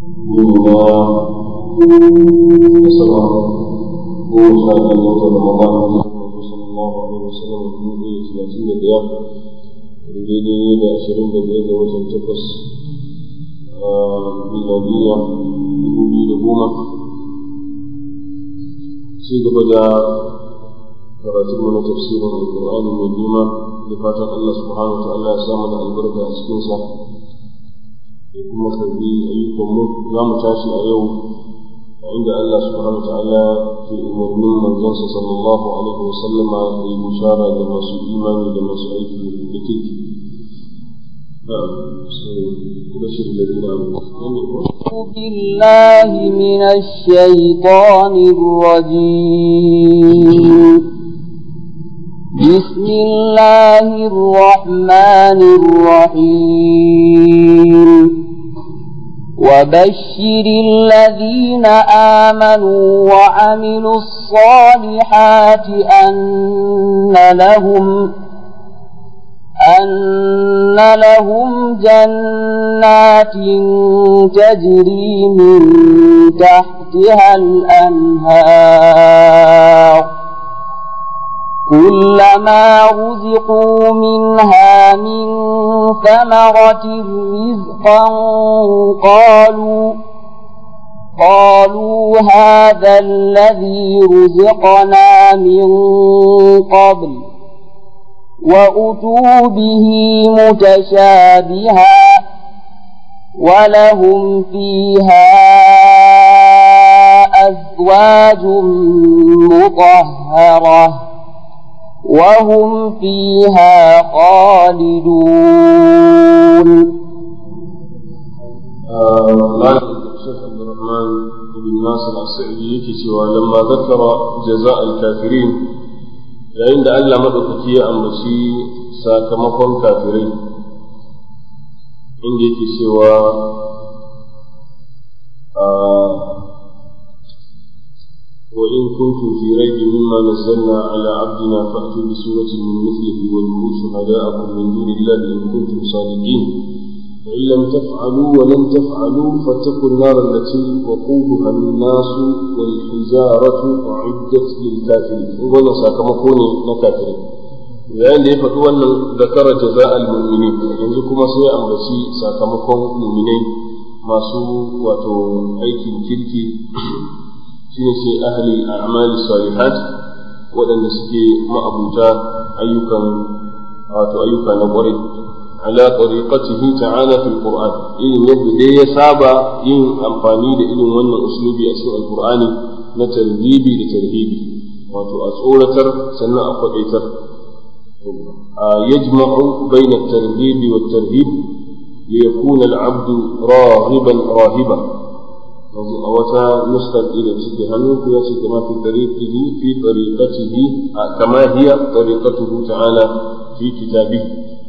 يومنا السلام goma sha biyu ga watan Ramadan Muhammadu sallallahu alaihi wasallam dubu ɗaya talatin da biyar daidai da ashirin da biyar ga watan takwas miladiyya dubu biyu da goma ci gaba da karatun mana tafsirin alƙur'ani mai girma da fatan Allah subhanahu wa ta'ala ya sa mana albarka a cikinsa da kuma karbi ayyukanmu za mu tashi a yau عند الله سبحانه وتعالى في أمور من منزل صلى الله عليه وسلم للمشارة لما سوء إيماني لما سوء لتلك وبشر الذين آمنوا بالله من الشيطان الرجيم بسم الله الرحمن الرحيم وبشر الذين آمنوا وعملوا الصالحات أن لهم أن لهم جنات تجري من تحتها الأنهار كلما رزقوا منها من ثمرة رزقا قالوا قالوا هذا الذي رزقنا من قبل وأتوا به متشابها ولهم فيها أزواج مطهرة وهم فيها خالدون الشيخ عبد الرحمن بن ناصر السعدي yake cewa lamma zakara jaza al-kafirin yayin da Allah madaukaki ya ambaci sakamakon kafirai inda yake cewa وإن كنتم في ريب مما نزلنا على عبدنا فأتوا بسورة من مثله وادعوا شهداءكم من دون الله إن كنتم صادقين فإن لم تفعلوا ولم تفعلوا فاتقوا النار التي وقودها الناس والحجارة أعدت للكافرين وأنا ساكمكوني نكافرين yayin da ya faɗi wannan zakara jaza al-mu'minin yanzu kuma sai an baci sakamakon mu'minai masu wato aikin kirki shine sai ahli a'mali salihat waɗanda suke ma'abuta ayyukan wato ayyuka na ƙwarai ala tariqatihi ta'ala fil qur'an irin yadda dai ya saba yin amfani da irin wannan uslubi a cikin alqur'ani na tarhibi da tarhibi wato a tsoratar sannan a kwadaitar yajma'u bayna at-tarhibi wat-tarhib liyakuna al-'abdu rahiban rahiba wata nuskar da suke hannu ya ce kama fi tariqihi fi tariqatihi kama hiya tariqatuhu ta'ala fi kitabihi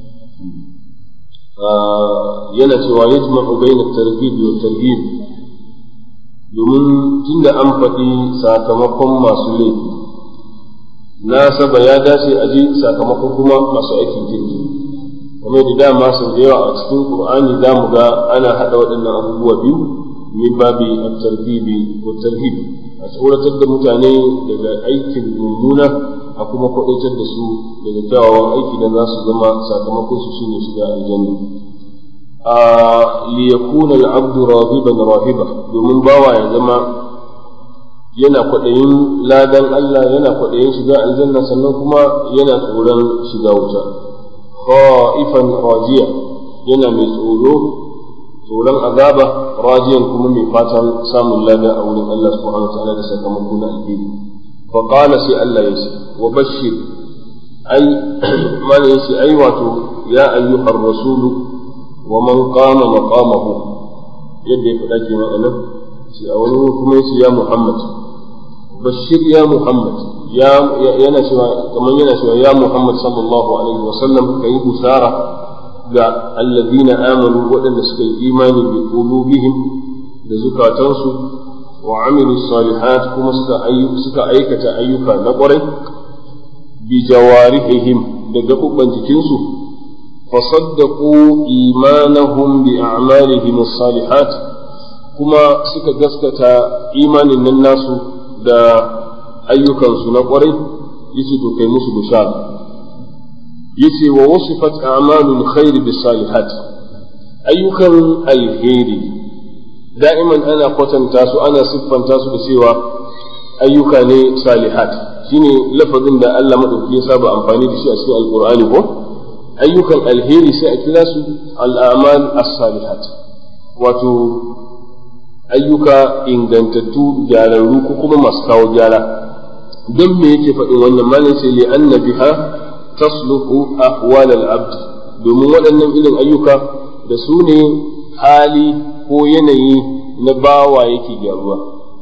yana cewa yajma'u bayna at-targhib wa tarhib domin tunda an faɗi sakamakon masu laifi nasaba ya dace a ji sakamakon kuma masu aikin kirki kuma da dama sau da yawa a cikin qur'ani za mu ga ana haɗa waɗannan abubuwa biyu min babi at-targhib wa tarhib a tsoratar da mutane daga aikin mummuna a kuma kwaɗaitar da su daga kyawawan aiki da za su zama sakamakon su shine shiga aljanna a liyakuna al-abdu rahiban rahiba domin bawa ya zama yana kwaɗayin ladan Allah yana kwaɗayin shiga aljanna sannan kuma yana tsoron shiga wuta khaifan rajiya yana mai tsoro tsoron azaba rajiyan kuma mai fatan samun lada a wurin Allah subhanahu wa ta'ala da sakamako na alheri fa qala sai Allah ya ce wa bashir ai mana yace ai wato ya ayyuhar rasulu wa man qama maqamahu yadda ya faɗa kenan anan sai a wani kuma yace ya Muhammad bashir ya Muhammad ya yana cewa kamar yana cewa ya Muhammad sallallahu alaihi wa sallam kai bushara ga alladhina amanu waɗanda suka yi imani bi qulubihim da zukatansu wa amilu salihat kuma suka suka aikata ayyuka na ƙwarai bi jawarihihim da gaɓuɓɓan jikinsu fasaddaqu imanahum bi a'malihim as-salihat kuma suka gaskata imanin nan nasu da ayyukansu na ƙwarai yace to kai musu bishara yace wa wasifat a'malul khair bis salihat ayyukan alheri da'iman ana kwatanta su ana siffanta su da cewa ayyuka ne salihat shine lafazin da Allah madauki ya saba amfani da shi a cikin alqur'ani ko ayyukan alheri sai a kira su al'amal as-salihat wato ayyuka ingantattu gyararru ko kuma masu kawo gyara don me yake faɗin wannan malin sai li anna biha tasluhu ahwal al-abd domin waɗannan irin ayyuka da su ne hali ko yanayi na bawa yake gyaruwa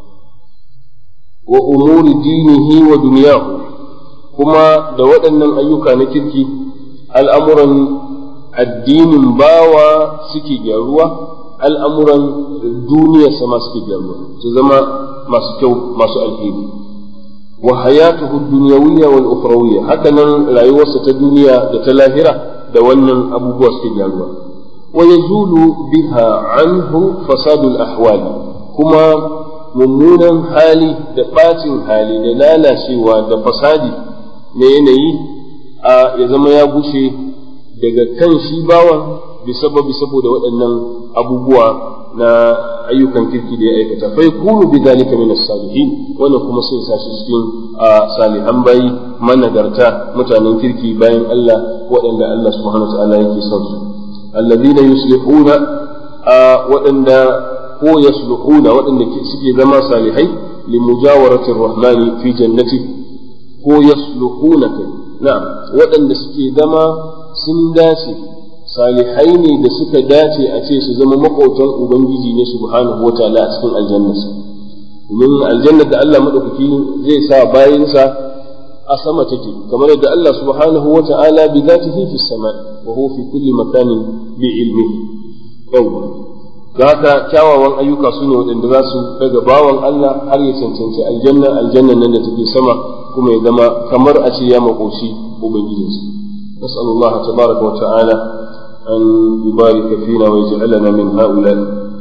wa umuri dinihi wa duniyahu kuma da waɗannan ayyuka na kirki al'amuran addinin bawa suke gyaruwa al'amuran duniyarsa ma suke gyaruwa su zama masu kyau masu alheri wa hayatuhu dunyawiyya wal ukhrawiyya hakanan rayuwarsa ta duniya da ta lahira da wannan abubuwa suke gyaruwa wa yazulu biha anhu fasadul ahwali kuma mummunan hali da bacin hali da lalacewa da fasadi na yanayi a ya zama ya gushe daga kan shi bawan bisababi saboda waɗannan abubuwa na ayyukan kirki da ya aikata fa yakunu bi zalika min as-salihin wannan kuma sai sa shi cikin salihan bayi managarta mutanen kirki bayan Allah waɗanda Allah subhanahu wa ta'ala yake son su alladhina yuslihuna waɗanda ko yasluhuna waɗanda suke zama salihai li mujawaratir rahmani fi jannati ko yasluhuna kai na'am waɗanda suke zama sun dace salihai ne da suka dace a ce su zama maƙotan ubangiji ne subhanahu wa ta'ala a cikin aljannarsa domin aljannar da Allah madaukaki zai sa bayinsa a sama take kamar yadda Allah subhanahu wa ta'ala bi zatihi fi sama wa huwa fi kulli makanin bi ilmihi yawwa da haka kyawawan ayyuka su ne waɗanda za su daga bawan Allah har ya cancanci aljanna aljannan nan da take sama kuma ya zama kamar a ce ya makoci ubangijinsa نسأل الله تبارك وتعالى أن يبارك فينا ويجعلنا من هؤلاء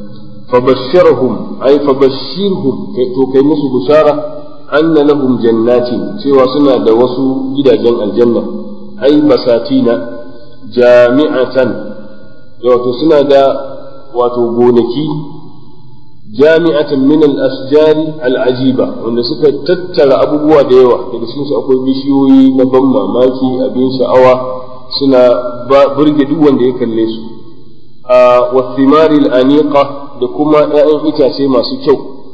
فبشرهم أي فبشرهم كي مسوا بشارة أن لهم جنات سوى سنة دوسوا جدا جن الجنة أي بساتين جامعة wato suna da wato gonaki jami'atan min al-asjari al-ajiba wanda suka tattara abubuwa da yawa daga cikin su akwai bishiyoyi na ban mamaki abin sha'awa suna burge duk wanda ya kalle su wa thimari al-aniqa da kuma 'ya'yan itace masu kyau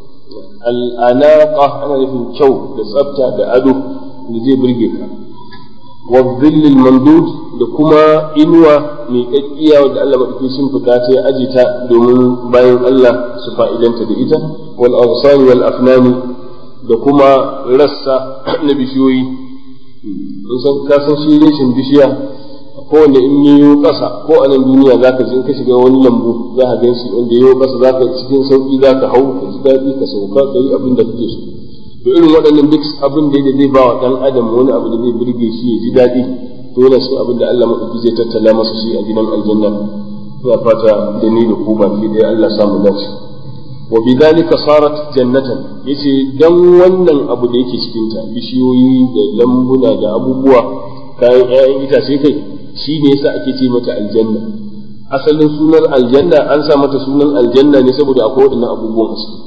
al-anaqa ana nufin kyau da tsafta da ado da zai burge ka wa dhillil mamdud da kuma inuwa mai kakkiya wadda Allah madauki sun fita ta ya aji ta domin bayan Allah su fa'idanta da ita wal awsani wal afnani da kuma rassa na bishiyoyi mun san ka san shi reshin bishiya ko wanda in yiwo ƙasa ko a nan duniya zaka je ka shiga wani lambu za ka ganshi wanda yiwo ƙasa zaka cikin sauki zaka hau ka ji daɗi ka sauka ka yi abin da kake so to irin waɗannan duk abin da zai ba wa ɗan adam wani abu da zai burge shi ya ji daɗi to yana cikin abin da Allah maɗauki zai tattala masa shi a gidan aljanna ina fata da ni da ku baki ɗaya Allah samu dace wa bidhalika sarat jannatan yace dan wannan abu da yake cikin ta bishiyoyi da lambuna da abubuwa kayan ƴaƴan itace kai shi ne yasa ake ce mata aljanna asalin sunan aljanna an sa mata sunan aljanna ne saboda akwai waɗannan abubuwan a ciki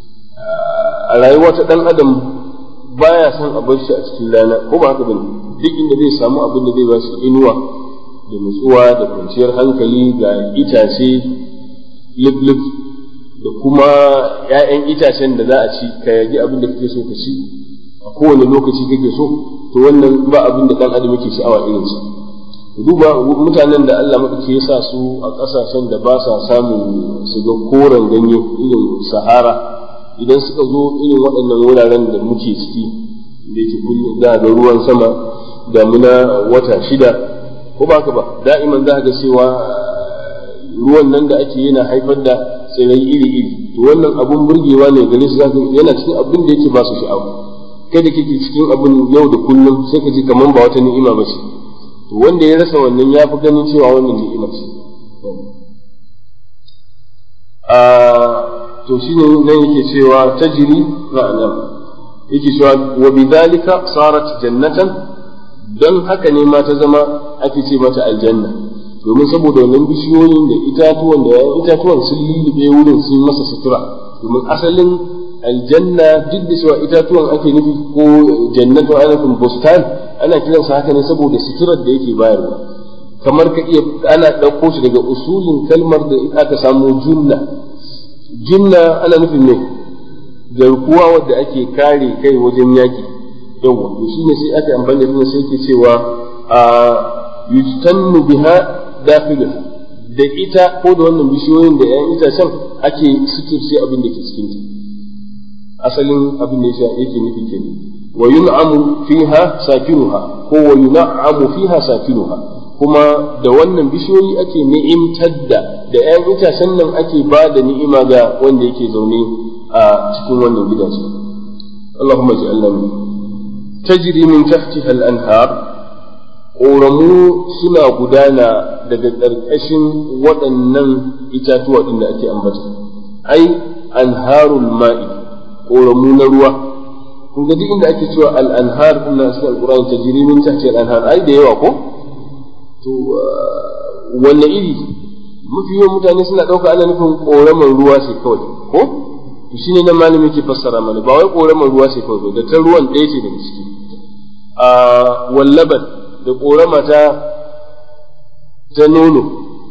a rayuwa ta ɗan adam baya son a bar shi a cikin rana ko ba haka bane duk inda zai samu abin da zai ba shi inuwa da nutsuwa da kwanciyar hankali ga itace lif da kuma ‘ya'yan itacen da za a ci ka yaji abin da kake so ka ci a kowane lokaci kake so to wannan ba abin da ɗan adam yake sha'awa irinsa duba mutanen da Allah maɗauki ya sa su a ƙasashen da ba sa samun su ga koren ganye irin sahara idan suka zo irin waɗannan wuraren da muke ciki da yake kullum za ga ruwan sama damuna wata shida ko ba ka ba da'iman za ga cewa ruwan nan da ake yana haifar da tsirai iri-iri to wannan abun burgewa ne gare su zaka yana cikin abin da yake ba su sha'awa kai da kake cikin abin yau da kullum sai ka ji kamar ba wata ni'ima ba ce to wanda ya rasa wannan ya fi ganin cewa wannan ni'ima ce to to shine nan yake cewa tajri na'am yake cewa wa bidhalika sarat jannatan dan haka ne ma ta zama ake ce mata aljanna domin saboda wannan bishiyoyin da itatuwan da yayin itatuwan sun lulluɓe wurin sun masa sutura domin asalin aljanna duk da cewa itatuwan ake nufi ko jannatu ana nufin bustan ana kiransa haka ne saboda suturar da yake bayarwa kamar ka iya ana ɗauko shi daga usulin kalmar da aka samu junna junna ana nufin ne garkuwa wadda ake kare kai wajen yaki yawa to shine sai aka amfani da sai ke cewa a yustannu biha dakhilha da ita ko da wannan bishiyoyin da ‘yan itacen ake suturce abin da ke cikin ta asalin abin da ya yake nufi ke wa yun'amu fiha sakinuha ko wa yun'amu fiha sakinuha kuma da wannan bishiyoyi ake ni'imtar da da ‘yan itacen nan ake ba da ni'ima ga wanda yake zaune a cikin wannan gidaje Allahumma ji'alna min tajri min tahtiha al-anhar ƙoramu suna gudana daga ƙarƙashin waɗannan itatuwa ɗin da ake ambata ai anharul ma'i ƙoramu na ruwa kun ga duk inda ake cewa al-anhar din na cikin alqur'ani tajri min tahti al-anhar ai da yawa ko to wanne iri mafi yawan mutane suna ɗauka ana nufin ƙoraman ruwa sai kawai ko to shine nan malami ke fassara mana ba wai ƙoraman ruwa sai kawai da ta ruwan ɗaya ce daga ciki a wallaban da ƙorama ta ta nono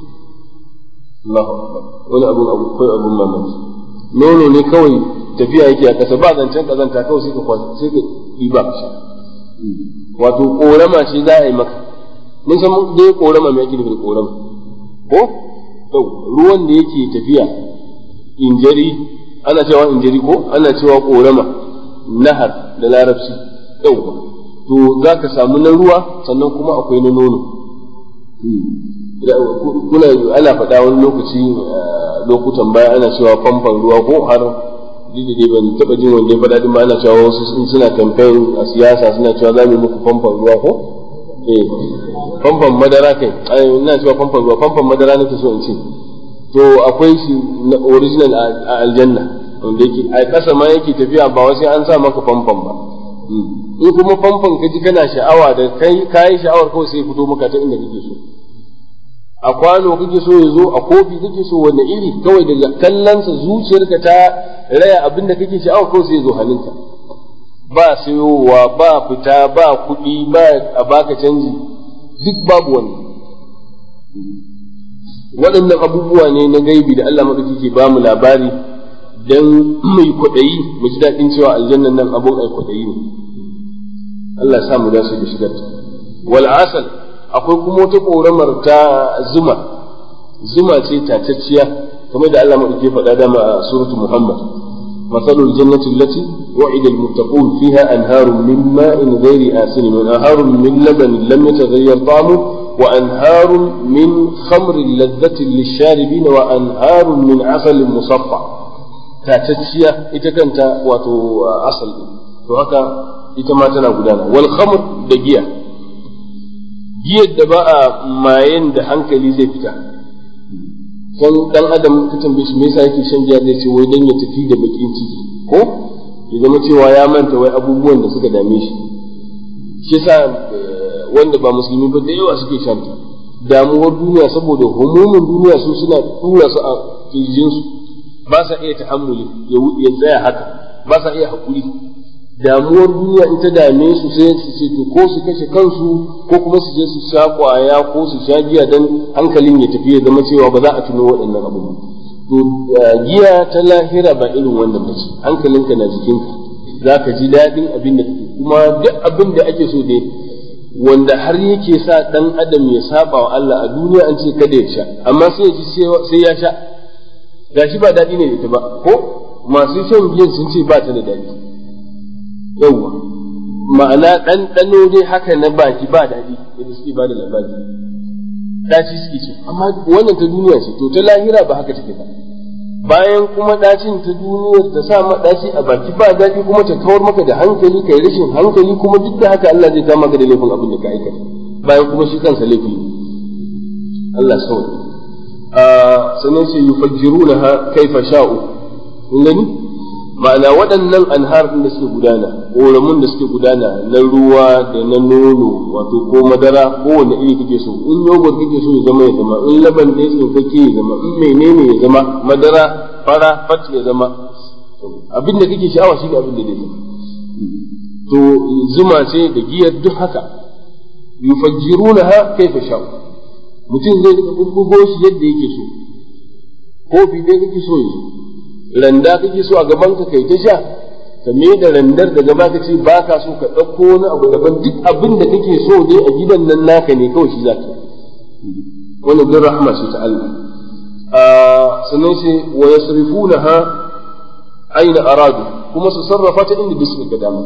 Allahu akbar wani abun abu kai abun mamaki nono ne kawai tafiya yake a ƙasa ba zancen ƙazanta kawai sai ka kwasa sai ka ɗiba ka sha wato ƙorama ce za a yi maka mun san dai ƙorama mai ake nufi da ƙorama ko to ruwan da yake tafiya injari ana cewa injari ko ana cewa ƙorama nahar da larabci yauwa to za ka samu na ruwa sannan kuma akwai na nono kuna ana faɗa wani lokaci lokutan baya ana cewa famfan ruwa ko har duk da ban taɓa jin wanda ya faɗa din ba ana cewa wasu in suna kamfen a siyasa suna cewa za mu muku famfan ruwa ko eh famfan madara kai ai ina cewa famfan ruwa famfan madara nake so in ce to akwai shi na original a aljanna wanda yake a ƙasa ma yake tafiya ba wasu an sa maka famfan ba in kuma famfon ka ji kana sha'awa da kai kayi sha'awar kawai sai fito maka ta inda kake so a kwano kake so ya zo a kofi kake so wanda iri kawai daga kallonsa zuciyarka ta raya abin da kake sha'awa kawai sai ya zo hannunka ba sayowa ba fita ba kuɗi ba a baka canji duk babu wani waɗannan abubuwa ne na gaibi da Allah maɗauki ke ba mu labari don mai kwaɗayi mu ji daɗin cewa aljannan nan abun ai kwaɗayi ne Allah sa mu dace da shigar ta wal asal akwai kuma wata ƙoramar ta zuma zuma ce tatacciya kamar da Allah maɗauki faɗa dama a suratu Muhammad مثل الجنة التي وعد المتقون فيها أنهار من ماء غير آسن وأنهار من لبن لم يتغير طعمه وأنهار من خمر لذة للشاربين وأنهار من عسل مصفى tatacciya ita kanta wato asal din to haka ita ma tana gudana wal khamr da giya giyar da ba a mayen da hankali zai fita kan dan adam ka tambaye shi me yasa yake shan giya zai ce wai dan ya tafi da bakin ciki ko ya zama cewa ya manta wai abubuwan da suka dame shi shi yasa wanda ba musulmi ba da yawa suke shan ta damuwar duniya saboda humumin duniya su suna tura su a kirjinsu ba sa iya tahammuli ya tsaya haka ba sa iya haƙuri damuwar duniya in ta dame su sai su ce to ko su kashe kansu ko kuma su je su sha kwaya ko su sha giya dan hankalin ya tafi ya zama cewa ba za a tuno waɗannan abubuwa to giya ta lahira ba irin wannan ba ce hankalinka na jikinka za ka ji daɗin abin da kake kuma duk abin da ake so dai wanda har yake sa ɗan adam ya saba wa Allah a duniya an ce kada ya sha amma sai ya ji sai ya sha gashi ba daɗi ne da ita ba ko masu shan giyan sun ce ba ta da daɗi yauwa ma'ana ɗanɗano dai haka na baki ba daɗi yadda suke ba da labari ɗaci suke ce amma wannan ta duniya ce to ta lahira ba haka take ba bayan kuma ɗacin ta duniyar ta sa ma ɗaci a baki ba daɗi kuma ta kawar maka da hankali kai rashin hankali kuma duk da haka Allah zai kama ka da laifin abin da ka aikata bayan kuma shi kansa laifi Allah sauya sannan ce yufajjirunaha kaifa sha'u kun gani ma'ana waɗannan anhar ɗin da suke gudana ƙoramun da suke gudana na ruwa da na nono wato ko madara ko wanda iri kake so in yogurt kake so ya zama ya zama in laban ɗaya tsinkake ya zama in menene ya zama madara fara fat ya zama abin da kake sha'awa shi ne abin da zai zama to zuma ce da giyar duk haka yufajjirunaha kaifa sha'u mutum zai rika bubbugo shi yadda yake so kofi dai kake so yanzu randa kake so a gaban ka kai ta sha ka me da randar da gaba ka ce ba ka so ka ɗauko wani abu daban duk abin da kake so dai a gidan nan naka ne kawai shi zaka wani bin rahma ce ta Allah sannan sai wa yasrifunaha aina aradu kuma su sarrafa ta inda duk suka dama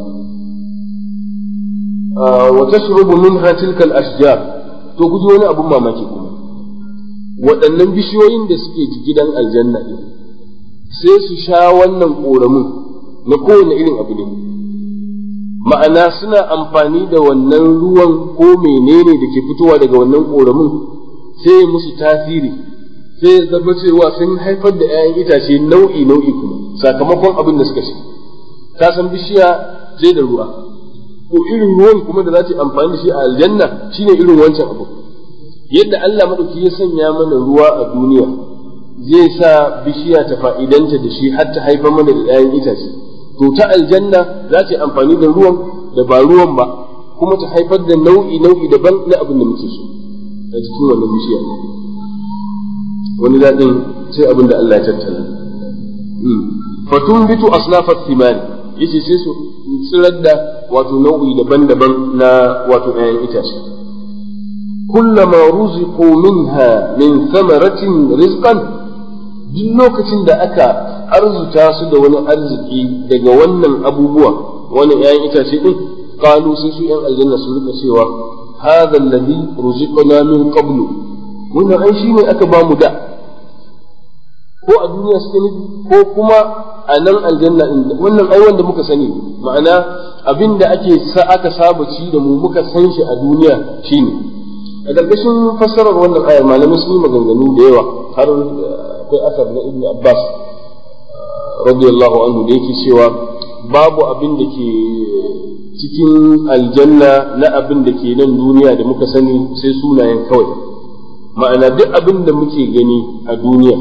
wa tashrubu minha tilka al-ashjar to guji wani abun mamaki kuma waɗannan bishiyoyin da suke gidan aljanna ɗin sai su sha wannan ƙoramin na kowane irin abu ne ma'ana suna amfani da wannan ruwan ko menene da ke fitowa daga wannan ƙoramin sai ya musu tasiri sai ya zama cewa sun haifar da 'ya'yan itace nau'i nau'i kuma sakamakon abin da suka sha ka san bishiya sai da ruwa ko irin ruwan kuma da za ta amfani da shi a aljanna shine irin wancan abu yadda Allah madauki ya sanya mana ruwa a duniya zai sa bishiya ta fa'idanta da shi har ta haifar mana da ɗayan itace to ta aljanna za ta yi amfani da ruwan da ba ruwan ba kuma ta haifar da nau'i nau'i daban na abin da muke so a cikin wannan bishiya wani daɗin sai abin da Allah ya tattala fatun bitu asnafat thimani yace sai su tsirar da wato nau'i daban-daban na wato ɗayan itace كلما رزقوا منها من ثمرة رزقا duk lokacin da aka arzuta su da wani arziki daga wannan abubuwa wani ‘ya'yan itace ɗin kalu sai su ‘yan aljanna su rika cewa hadha alladhi ruziqna min qablu wannan ai shine aka ba mu da ko a duniya suke nufi ko kuma a nan aljanna din wannan ai wanda muka sani ma'ana abinda ake sa aka saba ci da mu muka san shi a duniya shine a ƙarƙashin fassarar wannan ayar malamai sun yi maganganu da yawa har akwai asar na ibn abbas radiyallahu anhu da yake cewa babu abin da ke cikin aljanna na abin da ke nan duniya da muka sani sai sunayen kawai ma'ana duk abin da muke gani a duniya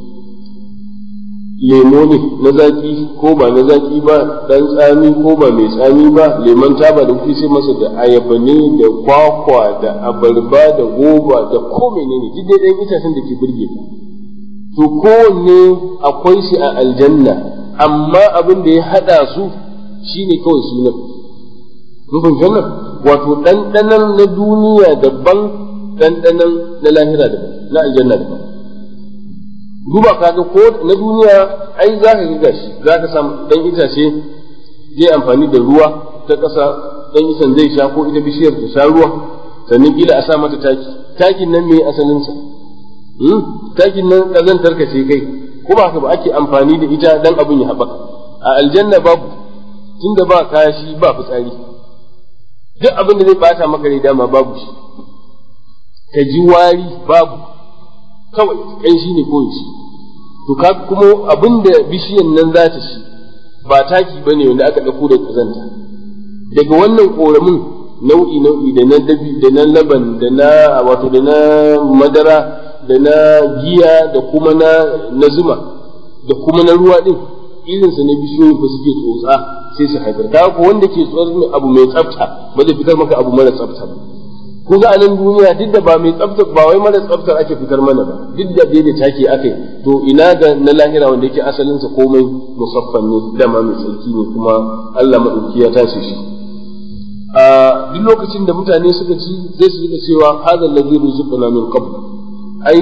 lemo ne na zaki ko ba na zaki ba dan tsami ko ba mai tsami ba lemon taba da kuke sai masa da ayaba ne da kwakwa da abarba da goba da ko menene duk dai dan itacen da ke burge ka to kowanne akwai shi a aljanna amma abin da ya hada su shine kawai sunan mun fahimci wannan wato ɗanɗanon na duniya daban ɗanɗanon na lahira daban na aljanna daban duba kaga ko na duniya ai za ka ga shi za ka samu dan itace zai amfani da ruwa ta ƙasa dan isan zai sha ko ita bishiyar ta sha ruwa sannan kila a sa mata taki takin nan me asalin sa takin nan kazantar ka ce kai ko ba haka ba ake amfani da ita dan abin ya haɓaka a aljanna babu tunda ba kashi ba fitsari duk abin da zai bata maka rai dama babu shi ka ji wari babu kawai kai shi ne koyi shi to ka kuma abin da bishiyan nan za ta ci ba taki ba ne wanda aka ɗauko da kazanta daga wannan ƙoramin nau'i nau'i da na dabi da na laban da na wato da na madara da na giya da kuma na na zuma da kuma na ruwa din irin sa ne bishiyoyin fa suke tsotsa sai su haifar ka ko wanda ke tsotsar abu mai tsafta ba zai fitar maka abu mara tsafta ba ko ga anan duniya duk da ba mai tsafta ba wai mara tsaftar ake fitar mana ba duk da dai da take akai to ina ga na lahira wanda yake asalin sa komai musaffan ne dama mai tsarki ne kuma Allah madauki ya tace shi a duk lokacin da mutane suka ci zai su rika cewa hadha alladhi rizqana min qabl ai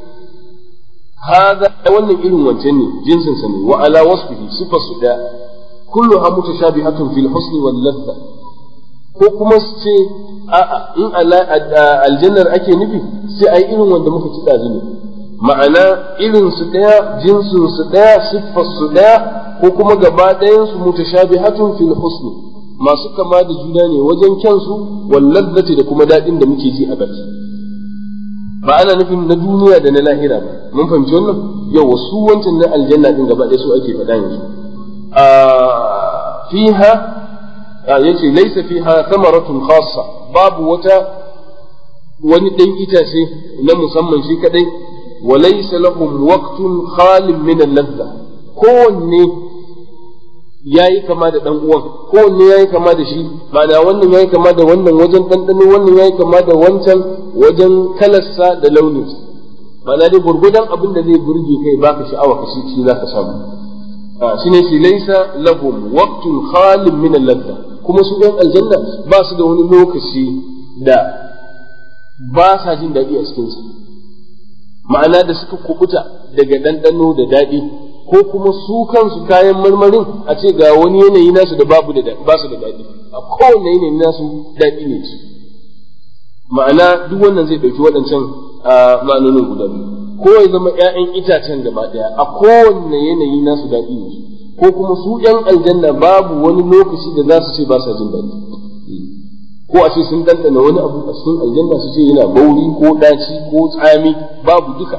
hadha wannan irin wancan ne jinsin sa ne wa ala wasfihi sifar su da kulluha mutashabihatun fil husni wal ladha ko kuma su ce a'a in aljannar ake nufi sai ai irin wanda muka ci dazu ne ma'ana irin su daya jinsin su daya siffar su daya ko kuma gaba ɗayan su mutashabihatun fil husni masu kama da juna ne wajen kyansu wal ladzati da kuma daɗin da muke ji a baki ba ana nufin na duniya da na lahira ba mun fahimci wannan yawa su wancan na aljanna din gaba ɗaya su ake faɗa yanzu a fiha yace laysa fiha thamaratun khassa babu wata wani ɗan itace na musamman shi kadai wa laysa lahum waqtun khalin min al-ladha kowanne yayi kama da dan uwan kowanne yayi kama da shi ma'ana wannan yayi kama da wannan wajen ɗanɗano wannan yayi kama da wancan wajen kalarsa da launinsa ma'ana dai gurgudan abin da zai burge kai baka sha'awa ka shi shi zaka samu shine shi laysa lahum waqtun khalin min al-ladha kuma su ɗan aljanna ba su da wani lokaci da ba sa jin daɗi a cikinsa ma'ana da suka kubuta daga ɗanɗano da daɗi ko kuma su kansu kayan marmarin a ce ga wani yanayi nasu da babu da ba su da daɗi a kowane yanayi nasu daɗi ne su ma'ana duk wannan zai ɗauki waɗancan ma'anonin guda biyu ko ya zama ‘ya'yan itacen gaba ɗaya a kowane yanayi nasu daɗi ne ko kuma su ‘yan aljanna babu wani lokaci da za su ce ba sa jin daɗi ko a ce sun ɗanɗana wani abu a cikin aljanna su ce yana bauri ko ɗaci ko tsami babu duka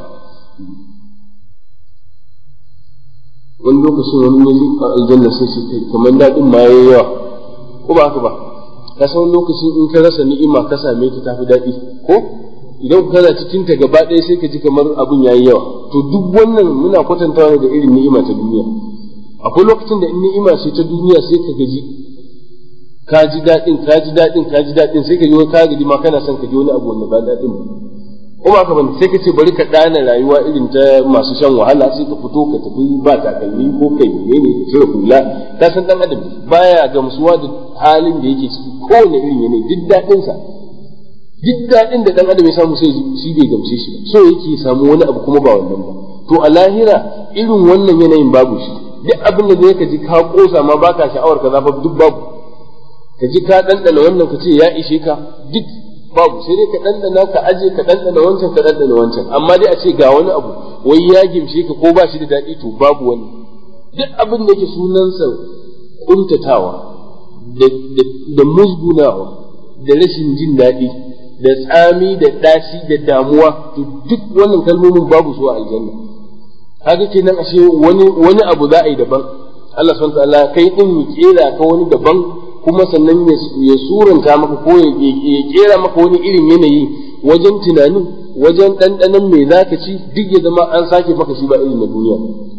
wani lokacin wani ne a aljanna sai su kai kamar daɗin ma yayi yawa ko ba haka ba ka san lokacin in ka rasa ni'ima ka same ta tafi daɗi ko idan kana cikin ta gaba ɗaya sai ka ji kamar abun yayi yawa to duk wannan muna kwatantawa da irin ni'ima ta duniya akwai lokacin da in ni'ima ce ta duniya sai ka gaji ka ji daɗin ka ji daɗin ka ji daɗin sai ka ji ka gaji ma kana son ka ji wani abu wanda ba daɗin ba kuma ka bane sai ka ce bari ka ɗana rayuwa irin ta masu shan wahala sai ka fito ka tafi ba takalmi ko kai menene ka cire hula ka san dan adam baya gamsuwa da halin da yake ciki kowane irin yanayi duk daɗin sa duk daɗin da dan adam ya samu sai shi bai gamshe shi ba so yake samu wani abu kuma ba wannan ba to a lahira irin wannan yanayin babu shi duk abin da zai ka ji ka kosa ma baka sha'awar ka zafa duk babu ka ji ka ɗanɗana wannan ka ce ya ishe ka duk babu sai dai ka ɗanɗana ka aje ka ɗanɗana wancan ka ɗanɗana wancan amma dai a ce ga wani abu wai ya gimshe ka ko ba shi da daɗi to babu wani duk abin da yake sunansa kuntatawa da musgunawa da rashin jin daɗi da tsami da ɗaci da damuwa to duk wannan kalmomin babu su a aljanna haka kenan ashe wani wani abu za a yi daban Allah subhanahu wa ta'ala kai din ya kera ka wani daban kuma sannan ya suranta maka ko ya kera maka wani irin yanayi wajen tunanin wajen ɗanɗanon me za ka ci duk ya zama an sake maka shi ba irin na duniya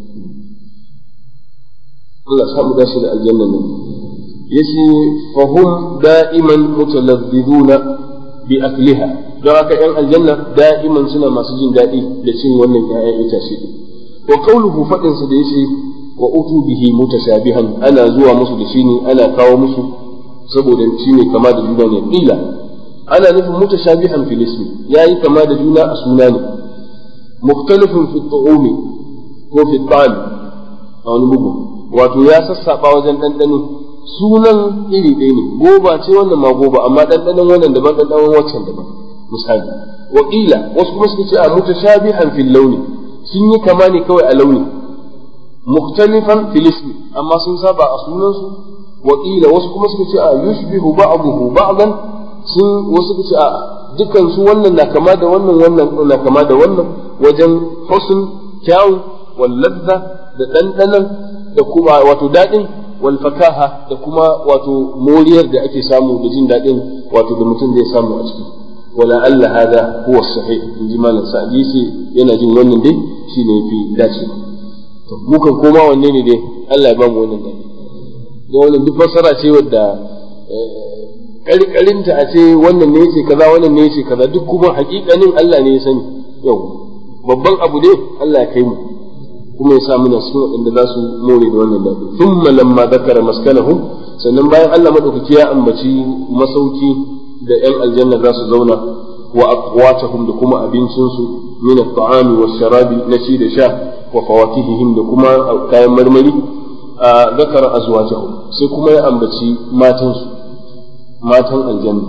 Allah samu dashi da aljanna ne yace fahum da'iman mutalazzizuna bi akliha don haka yan aljanna da'iman suna masu jin daɗi da cin wannan ƴaƴan itace wa qawluhu fadin sa da yace wa utu bihi mutashabihan ana zuwa musu da shi ne ana kawo musu saboda shi ne kama da juna ne qila ana nufin mutashabihan fil ismi yayi kama da juna a suna ne mukhtalifun fi tu'umi ko fi ta'am a wani bugu wato ya sassaba wajen ɗanɗano sunan iri ɗaya ne goba ce wannan ma goba amma ɗanɗanon wannan daban ɗanɗanon waccan daban misali wa qila wasu kuma suka ce a mutashabihan fil launi sun yi kama ne kawai a launi مختلفا في الاسم أما سنسابع أصولا وقيل وسكما سكتي يشبه بعضه بعضا سن وسكتي dukkan su wannan na kama da wannan wannan na kama da wannan wajen husn kyau wal ladda da dandanan da kuma wato dadin wal fakaha da kuma wato moriyar da ake samu da jin dadin wato da mutum zai samu a ciki wala alla hada huwa sahih in ji malam sa'di yana jin wannan dai shine yafi dacewa mukan koma wanne ne dai Allah ya ba mu wannan dai da wannan duk fassara ce wadda karkarinta a ce wannan ne yace kaza wannan ne yace kaza duk kuma hakikanin Allah ne ya sani yau babban abu ne Allah ya kai mu kuma ya sa muna cikin waɗanda za su more da wannan daɗi thumma lamma zakara maskanahum sannan bayan Allah madaukaki ya ambaci masauki da ƴan aljanna za su zauna wa aqwatahum da kuma abincinsu min at-ta'ami wash-sharabi na ci da sha وفواكههم لكما كاين مرمري ذكر أزواجهم سيكما يأنبتي ماتن ماتن الجنة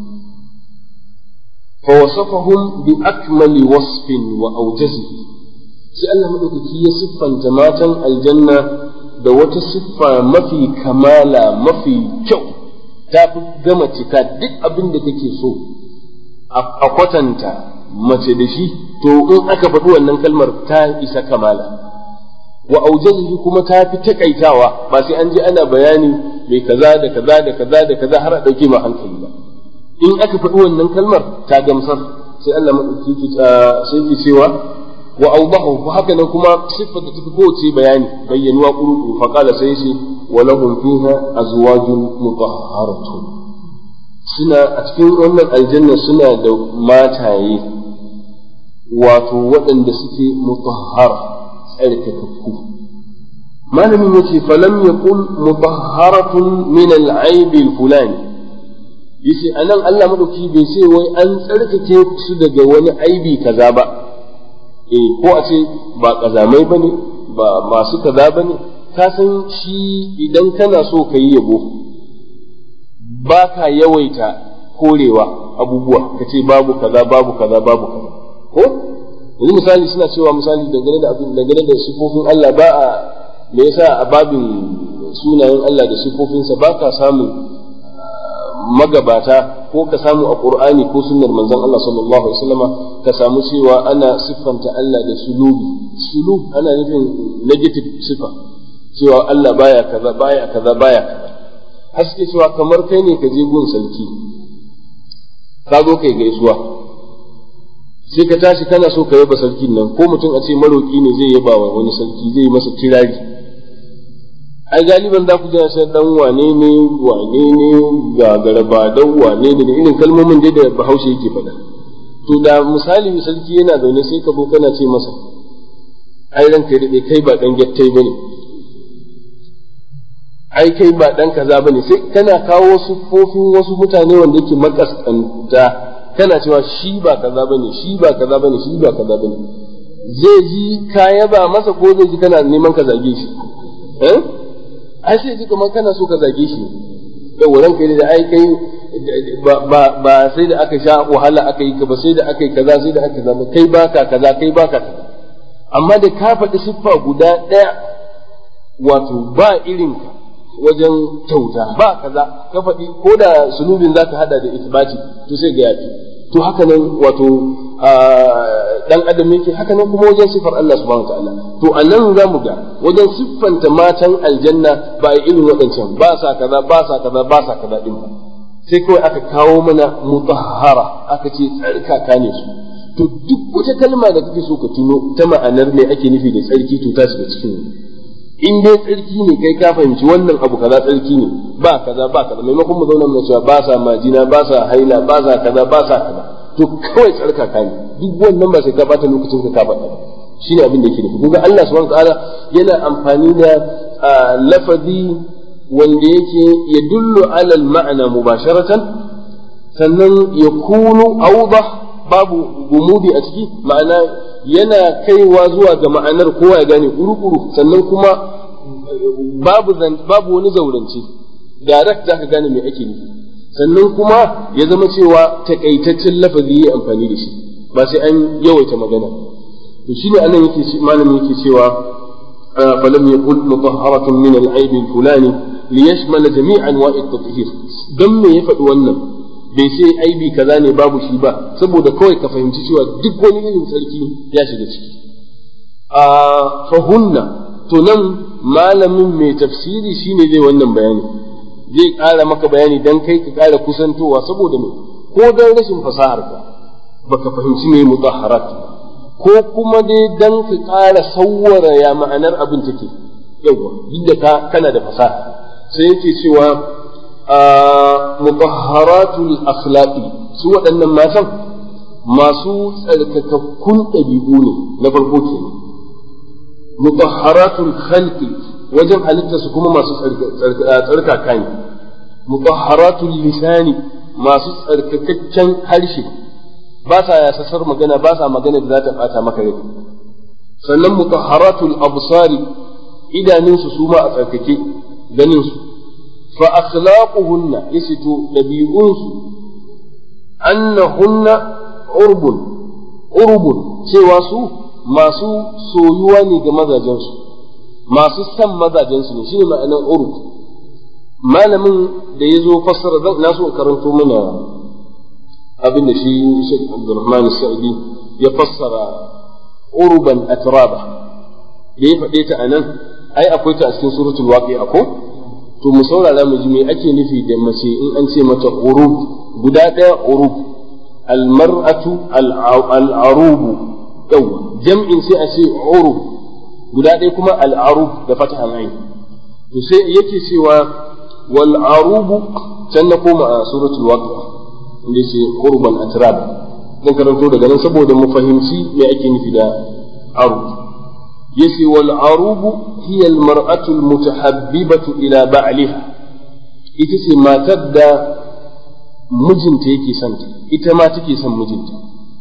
فوصفهم بأكمل وصف وأوجزه سأل مدوكي يصفا جماعة الجنة da wata siffa mafi kamala mafi kyau ta fi gama cika duk abin da kake so a kwatanta mace da shi to in aka faɗi wannan kalmar ta isa kamala wa aujazihi kuma ta fi takaitawa ba sai an je ana bayani mai kaza da kaza da kaza da kaza har a ɗauke ma hankali ba in aka faɗi wannan kalmar ta gamsar sai Allah maɗauki sai ke cewa wa awdahu fa haka nan kuma siffar da tafi kowace bayani bayyanuwa kuru fa qala sai shi wa lahum fiha azwajun mutahharatun suna a cikin wannan aljanna suna da mataye wato waɗanda suke mutahhar tsarkakakku malamin yace falam yaqul mutahharatun min al-aib al-fulani yace anan Allah madauki bai ce wai an tsarkake su daga wani aibi kaza ba eh ko a ce ba kazamai bane ba masu kaza bane ka san shi idan kana so ka yi yabo ba ka yawaita korewa abubuwa ka ce babu kaza babu kaza babu kaza ko yanzu misali suna cewa misali dangane da abin dangane da sifofin Allah ba a me yasa a babin sunayen Allah da sifofinsa ba ka samun magabata ko ka samu a Qur'ani ko sunnar manzon Allah sallallahu alaihi wasallama ka samu cewa ana siffanta Allah da sulubi sulub ana nufin negative sifa cewa Allah baya kaza baya kaza baya kaza haske cewa kamar kai ne ka je gun sarki ka zo kai gaisuwa sai ka tashi kana so ka yaba sarkin nan ko mutum a ce maroki ne zai yaba wa wani sarki zai masa kirari ai galiban za ku ji sai dan wane ne wane ne ga garba dan wane ne da irin kalmomin dai da Bahaushe yake faɗa to da misali sarki yana zaune sai ka zo kana ce masa ai ranka da kai ba dan gattai bane ai kai ba dan kaza bane sai kana kawo wasu fofin wasu mutane wanda yake makaskanta kana cewa shi ba kaza bane shi ba kaza bane shi ba kaza bane zai ji ka yaba masa ko zai ji kana neman ka zage shi eh ai sai ji kamar kana so ka zage shi da wurin kai da ai kai ba sai da aka sha wahala aka yi ka ba sai da aka yi kaza sai da aka zama kai baka kaza kai baka kaza amma da ka faɗi siffa guda ɗaya wato ba irin ka wajen kyauta ba kaza ka faɗi ko da sulubin zaka hada da isbati to sai ga yafi to haka nan wato dan adam yake haka nan kuma wajen sifar Allah subhanahu wataala to anan zamu ga wajen siffanta matan aljanna ba a irin waɗancan ba sa kaza ba sa kaza ba sa kaza din ba sai kawai aka kawo mana mutahhara aka ce tsarkaka ne su to duk wata kalma da kake so ka tuno ta ma'anar me ake nufi da tsarki to ta shiga cikin in dai tsarki ne kai ka fahimci wannan abu kaza tsarki ne ba kaza ba kaza maimakon mu zauna mu cewa ba sa majina ba sa haila ba sa kaza ba sa kaza to kawai tsarkaka ne duk wannan ba sai ka bata lokacin ka ka faɗa shine abin da yake nufi kuma Allah subhanahu wataala yana amfani da lafazi wanda yake yadullu ala al-ma'na mubasharatan sannan yakunu awdah babu gumudi a ciki ma'ana yana kaiwa zuwa ga ma'anar kowa ya gane kuru-kuru sannan kuma babu babu wani zaurance direct zaka gane me ake nufi sannan kuma ya zama cewa takaitaccen lafazi ya amfani da shi ba sai an yawaita magana to shine anan yake malamin yake cewa falam yaqul mutahharatun min al-aib al-fulani liyashmala jami' anwa'i at-tathhir dan me ya faɗi wannan bai sai aibi kaza ne babu shi ba saboda kawai ka fahimci cewa duk wani irin sarki ya shiga ciki a fahunna to nan malamin mai tafsiri shine zai wannan bayani zai ƙara maka bayani dan kai ka ƙara kusantowa saboda me ko dan rashin fasahar ka baka fahimci me mutahharat ko kuma dai dan ka ƙara sawwara ya ma'anar abin take yawa duk da ka kana da fasaha sai yake cewa mutahharatul akhlaqi su waɗannan matan masu tsarkakakkun ɗabi'u ne na farko ke mutahharatul khalqi wajen halitta su kuma masu tsarkaka ne mutahharatul lisani masu tsarkakakken harshe ba sa yasasar magana ba sa magana da za ta bata maka rai sannan mutahharatul absari idanunsu su ma a tsarkake ganin su fa akhlaquhunna yasitu dabi'unsu annahunna urbun urbun cewa su masu soyuwa ne ga mazajensu masu san mazajensu ne shine ma'anar urb malamin da ya zo fassara zan na so karanto mana abin da shi Sheikh Abdulrahman Sa'idi ya fassara urban atraba da ya faɗe ta anan ai akwai ta a cikin suratul waqi'a ko to mu saurara mu ji me ake nufi da mace in an ce mata urub guda ɗaya urub almar'atu al'arubu yawa jam'in sai a ce urub guda ɗaya kuma al'arub da fatahan ain to sai yake cewa wal arubu can na koma a suratul waqi'a inda ce urban atrab dan karanto daga nan saboda mu fahimci me ake nufi da arub yace wal arubu hiya al mar'atu al mutahabbibatu ila ba'liha ita ce matar da mijinta yake son ta ita ma take son mijinta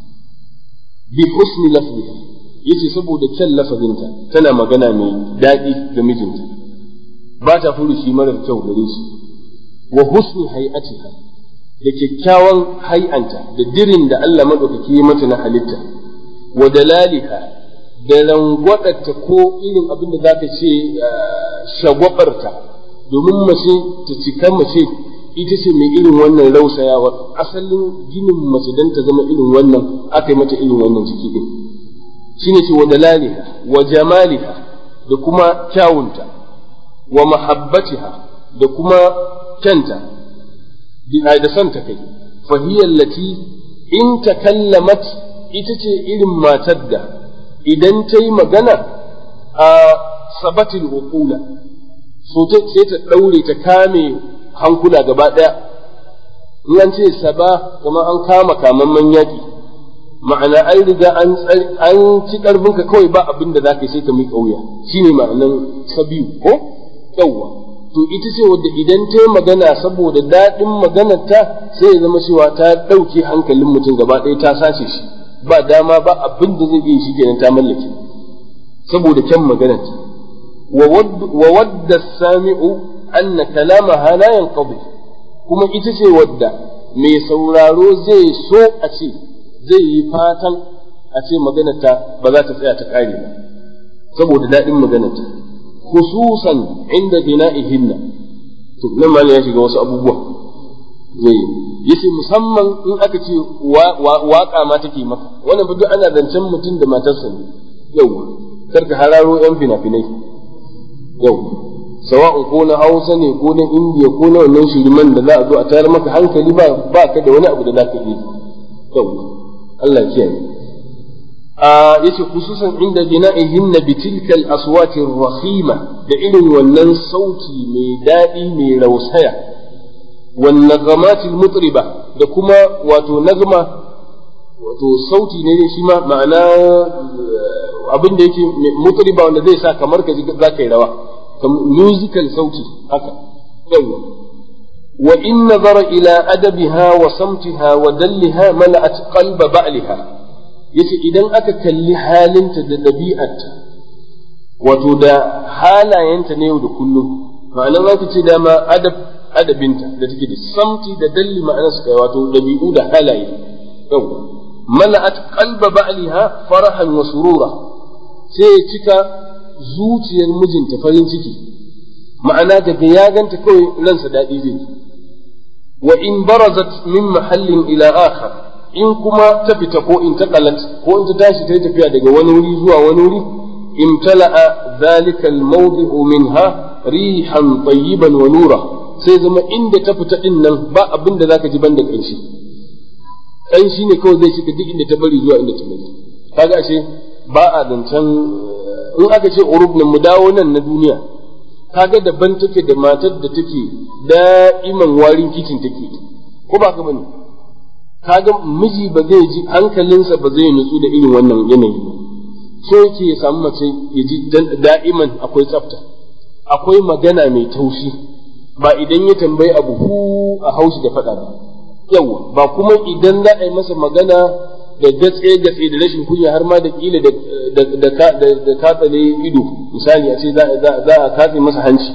bi husni lafziha yace saboda kyan lafazinta tana magana mai daɗi ga mijinta ba ta furushi marar kyau gare shi wa husni hay'atiha da kyakkyawan hay'anta da dirin da Allah madaukaki ya mata na halitta wa dalaliha da rangwadarta ko irin abin da za ka ce shagwabarta domin mace ta cika mace ita ce mai irin wannan rausayawa asalin ginin mace don ta zama irin wannan aka yi mata irin wannan jiki din shine ce wa dalaliha wa jamaliha da kuma kyawunta wa mahabbatiha da kuma kyanta da santa kai fahiyar lati in takallamat ita ce irin matar da idan ta yi magana a sabatin uqula so sai ta ɗaure ta kame hankula gaba ɗaya in an ce saba kamar an kama kamamman yaƙi ma'ana an riga an ci ƙarfinka kawai ba abin da za ka sai ka miƙa wuya shine ma'anan sabiyu ko yawwa to ita ce wadda idan ta yi magana saboda daɗin maganarta sai ya zama cewa ta ɗauke hankalin mutum gaba ɗaya ta sace shi ba dama ba abin da zai iya shi kenan ta mallake saboda kyan maganarta wa wadda sami'u anna kalamaha la yanqadi kuma ita ce wadda mai sauraro zai so a ce zai yi fatan a ce maganarta ba za ta tsaya ta ƙare ba saboda daɗin maganarta khususan inda bina'ihinna to nan ma ya shiga wasu abubuwa yace musamman in aka ce waka ma take maka wannan fa duk ana zancen mutum da matarsa ne yau karka hararo yan fina-finai yau sawa'un ko na hausa ne ko na indiya ko na wannan shiriman da za a zo a tayar maka hankali ba ba ka da wani abu da za ka yi yau Allah ya kiyaye yace khususan inda bina'ihinna bi tilka al-aswati ar-rakhima da irin wannan sauti mai dadi mai rausaya wan nagamat al-mutriba da kuma wato nagma wato sauti ne shi ma ma'ana abin da yake mutriba wanda zai sa kamar ka ji za ka yi rawa musical sauti haka yawa wa in nazara ila adabiha wa samtiha wa dalliha mala'at qalba ba'liha yace idan aka kalli halinta da ɗabi'arta wato da halayenta na yau da kullum ma'anar za ce dama adab adabinta da take da samti da dalli ma'anar su kai wato ɗabi'u da halaye yau mala'at qalba ba'liha farahan wa surura sai ya cika zuciyar mijinta farin ciki ma'ana daga ya ganta kawai ransa daɗi zai wa in barazat min mahallin ila akhar in kuma ta fita ko in ta kalat ko in ta tashi ta tafiya daga wani wuri zuwa wani wuri imtala'a zalika al-mawdi'u minha rihan tayyiban wa nura sai zama inda ta fita din nan ba abin da zaka ji banda kanshi kanshi ne kawai zai shiga duk inda ta bari zuwa inda ta bari kaga ashe ba a zancen in aka ce urub nan mu dawo nan na duniya kaga daban take da matar da take da'iman warin kicin take ko ba ka bane kaga miji ba zai ji hankalinsa ba zai nutsu da irin wannan yanayi ba so yake ya samu mace ya ji da'iman akwai tsafta akwai magana mai taushi ba idan ya tambayi abu hu a haushi da faɗa ba yawa ba kuma idan za a yi masa magana da gatse gatse da rashin kunya har ma da kila da katsale ido misali a ce za a katse masa hanci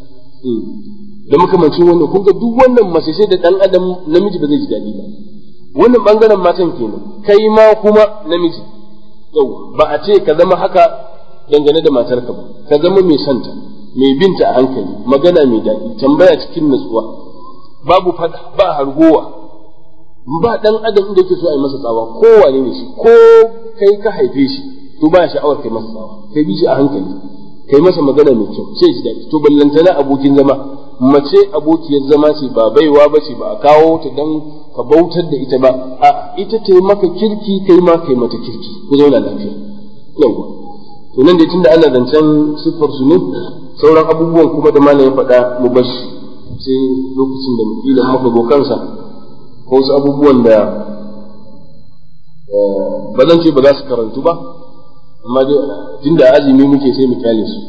da makamancin wannan kun ga duk wannan mace sai da dan adam namiji ba zai ji daɗi ba wannan bangaren matan kenan kai ma kuma namiji yau ba a ce ka zama haka dangane da matarka ba ka zama mai santa mai binta a hankali magana mai daɗi tambaya cikin natsuwa babu fada ba hargowa ba dan adam da yake so a yi masa tsawa ko wane ne shi ko kai ka haife shi to ba sha'awar kai masa tsawa kai bi shi a hankali kai masa magana mai kyau sai shi daɗi to ballantana abokin zama mace abokiyar zama ce ba baiwa ba ce ba a kawo ta dan ka bautar da ita ba a ita ta yi maka kirki kai ma kai mata kirki ku zauna lafiya yawa to nan dai tunda ana zancen siffar su ne sauran abubuwan kuma da malam ya faɗa mu bar shi sai lokacin da kila muka go kansa ko wasu abubuwan da ba zan ce ba za su karantu ba amma dai tunda azumi muke sai mu kyale su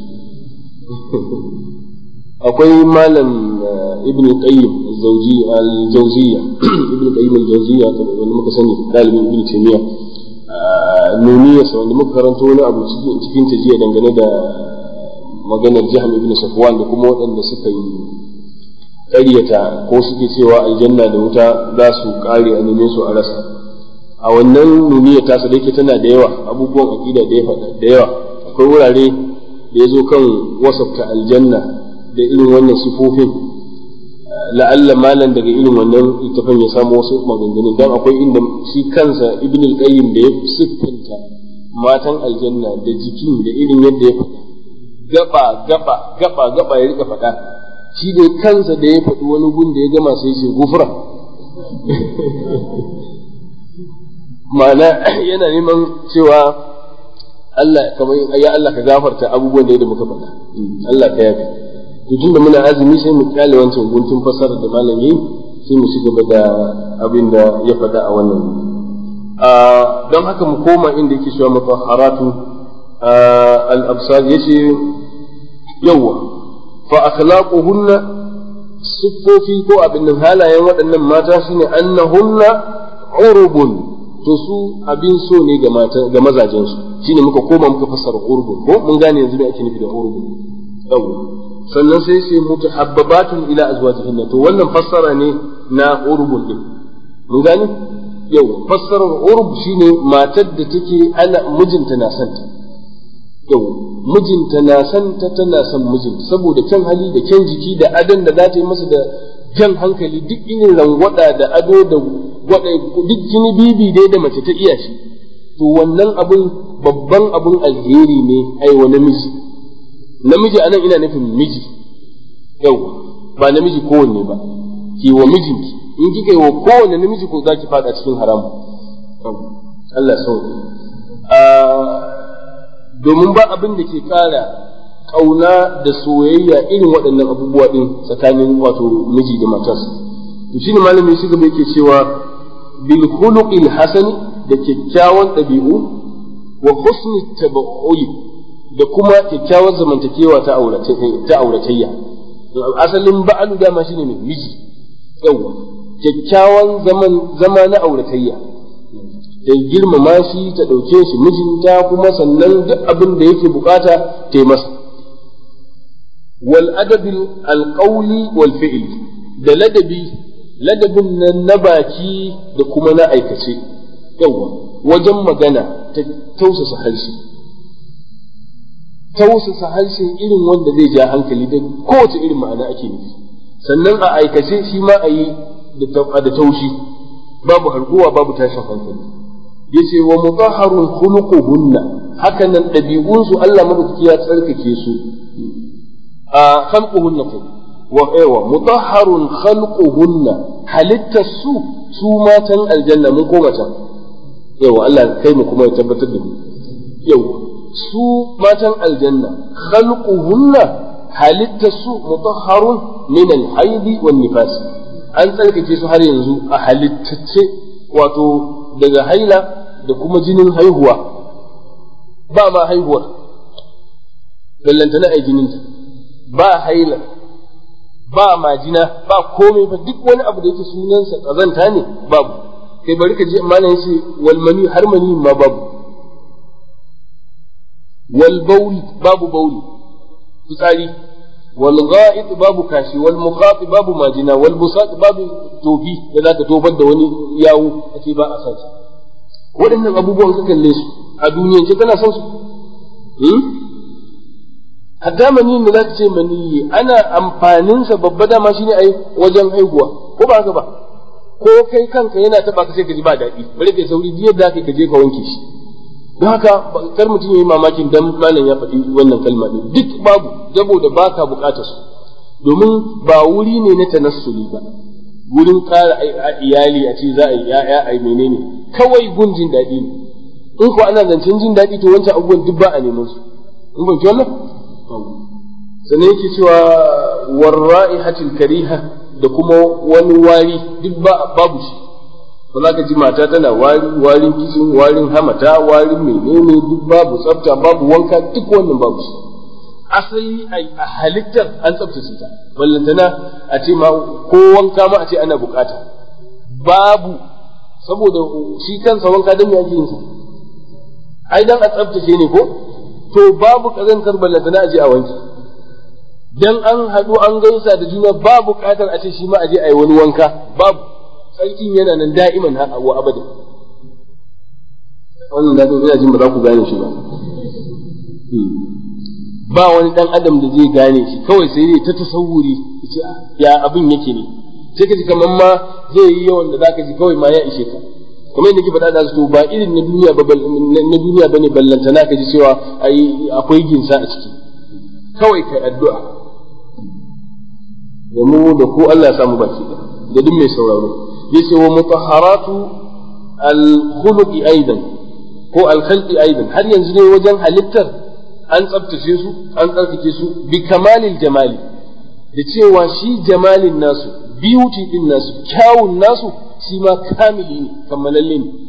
akwai malam ibn qayyim al-zawjiyya al-jawziyya ibn qayyim al-jawziyya wanda muka sani dalibin ibn taymiya nuniya sa wanda muka karanto wani abu cikin ta jiya dangane da maganar jahm ibn safwan da kuma waɗanda suka yi ƙaryata ko suke cewa aljanna da wuta za su ƙare a neme su a rasa a wannan nuniya tasa da yake tana da yawa abubuwan aƙida da ya faɗa da yawa akwai wurare da ya zo kan wasafta aljanna da irin wannan sifofin la'alla malan daga irin wannan littafin ya samu wasu maganganun dan akwai inda shi kansa ibn al-qayyim da ya siffanta matan aljanna da jikin da irin yadda ya faɗa gaba gaba gaba gaba ya rika faɗa shi da kansa da ya faɗi wani gun da ya gama sai shi gufra ma'ana yana neman cewa Allah kamar ya Allah ka gafarta abubuwan da muka faɗa Allah ka yafe to tunda muna azumi sai mu kyale wancan guntun fasara da malam yayi sai mu ci gaba da abin da ya faɗa a wannan don haka mu koma inda yake cewa mutahharatu al-absar yace yawa fa akhlaquhunna siffofi ko abin nan halayen waɗannan mata shine annahunna urubun to su abin so ne ga mata ga mazajen su shine muka koma muka fassara urubun ko mun gane yanzu me ake nufi da urubun yawa sannan sai sai mutahabbabatun ila azwajihinna to wannan fassara ne na urubun din mun gane yau fassarar urub shine matar da take ana mijinta na santa yau mijinta na santa tana son mijinta saboda kyan hali da kyan jiki da adon da za ta yi masa da jan hankali duk irin rangwada da ado da gwada duk jini bibi dai da mace ta iya shi to wannan abun babban abun alheri ne ai wa namiji namiji anan ina nufin miji yau ba namiji kowanne ba ki wa mijinki in kika yi wa kowanne namiji ko za ki fada cikin haram Allah sauki domin ba abin da ke ƙara ƙauna da soyayya irin waɗannan abubuwa ɗin tsakanin wato miji da matarsa to shine malami shi gaba yake cewa bil khuluqil hasani da kyakkyawan ɗabi'u wa husni tabaui da kuma kyakkyawar zamantakewa ta auratayya asalin ba'alu dama shine mai miji yawa kyakkyawan zaman zama na auratayya ta girmama shi ta ɗauke shi mijinta kuma sannan duk abin da yake bukata ta yi masa wal adabil alqawli wal fi'li da ladabi ladabin nan na baki da kuma na aikace yawa wajen magana ta tausasa harshe tausasa harshe irin wanda zai ja hankali da kowace irin ma'ana ake nufi sannan a aikace shi ma a yi da taushi babu harguwa babu tashin hankali yace wa mutahharun khuluquhunna haka nan dabi'unsu Allah madaukaki ya tsarkake su a khalquhunna kai wa aiwa mutahharun khalquhunna halittar su su matan aljanna mun koma can yawa Allah kai mu kuma ya tabbatar da mu yawa su matan aljanna khalquhunna halittar su mutahharun min al-haidi wan nifas an tsarkake su har yanzu a halittace wato daga haila da kuma jinin haihuwa ba ma haihuwar ballantana a jininta ba haila ba majina ba komai ba duk wani abu da yake sunansa kazanta ne babu kai bari ka je malam yace wal mani har mani ma babu wal bawl babu bauli fitsari wal gha'it babu kashi wal muqati babu majina wal busat babu tofi da zaka tofar da wani yawo kace ba a san su waɗannan abubuwan ka kalle su a duniyance kana son su hatta mani da zaka ce mani ana amfanin sa babba dama shine ai wajen haihuwa ko ba haka ba ko kai kanka yana taba ka sai ka ji ba daɗi bari kai sauri duk yadda ka je ka wanke shi don haka kar mutum ya yi mamakin dan malam ya faɗi wannan kalma ɗin duk babu saboda baka buƙatar su domin ba wuri ne na tanassuli ba wurin ƙara iyali a ce za a yi ya'ya a yi menene kawai gun jin daɗi ne in ko ana zancen jin daɗi to wancan abubuwan duk ba a neman su in ban wannan sannan yake cewa warra'ihatil kariha da kuma wani wari duk babu shi ba za ka ji mata tana wari warin kicin warin hamata warin menene duk babu tsafta babu wanka duk wannan babu shi asali a halittar an tsaftace ta ballantana a ce ma ko wanka ma a ce ana bukata babu saboda shi kansa wanka don ya yin sa ai dan a tsaftace ne ko to babu kazantar ballantana a je a wanke dan an haɗu an gaisa da juna ba buƙatar a ce shi ma a je a yi wani wanka babu sarkin yana nan da'iman ha wa abada wannan da ina jin ba za ku gane shi ba ba wani dan adam da zai gane shi kawai sai dai ta tasawuri ya abin yake ne sai ka ji kamar ma zai yi yawan da zaka ji kawai ma ya ishe ka kamar yadda ke faɗa da su ba irin na duniya ba na duniya bane ballantana ka ji cewa akwai ginsa a ciki kawai kai addu'a da mu da ku Allah ya samu baki da duk mai sauraro yace wa mutahharatu al-khuluqi aidan ko al-khalqi aidan har yanzu ne wajen halittar an tsabtace su an tsarkake su bi kamalil jamali da cewa shi jamalin nasu beauty din nasu kyawun nasu shi ma kamili ne kammalalle ne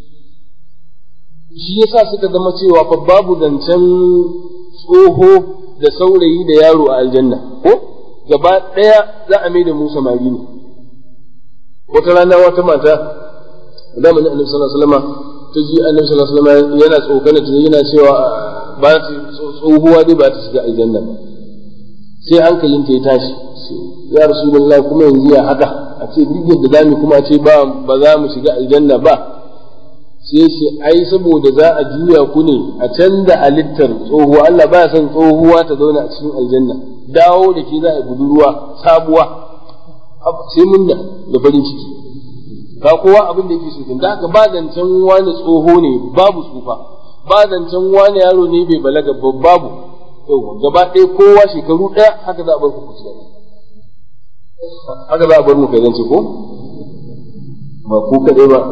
shi yasa suka zama cewa fa babu zancen tsoho da saurayi da yaro a aljanna ko gaba ɗaya za a mai da mu samari ne wata rana wata mata zamanin annabi sallallahu alaihi wasallam ta ji annabi sallallahu alaihi wasallam yana tsokana ta yana cewa ba ta tsohuwa dai ba ta shiga aljanna ba sai hankalin ta ya tashi ya rasulullah kuma yanzu ya haka a ce duk yadda zamu kuma a ce ba ba za mu shiga aljanna ba sai ce ai saboda za a juya ku ne a canza halittar tsohuwa Allah ba son tsohuwa ta zauna a cikin aljanna dawo da ke za a budurwa sabuwa sai munna da farin ciki ka kowa abin da yake so da haka ba zancen wani tsoho ne babu tsufa ba zancen wani yaro ne bai balaga babu yau gaba ɗaya kowa shekaru ɗaya haka za a bar ku ku haka za a bar mu kai zance ko ba ku kaɗai ba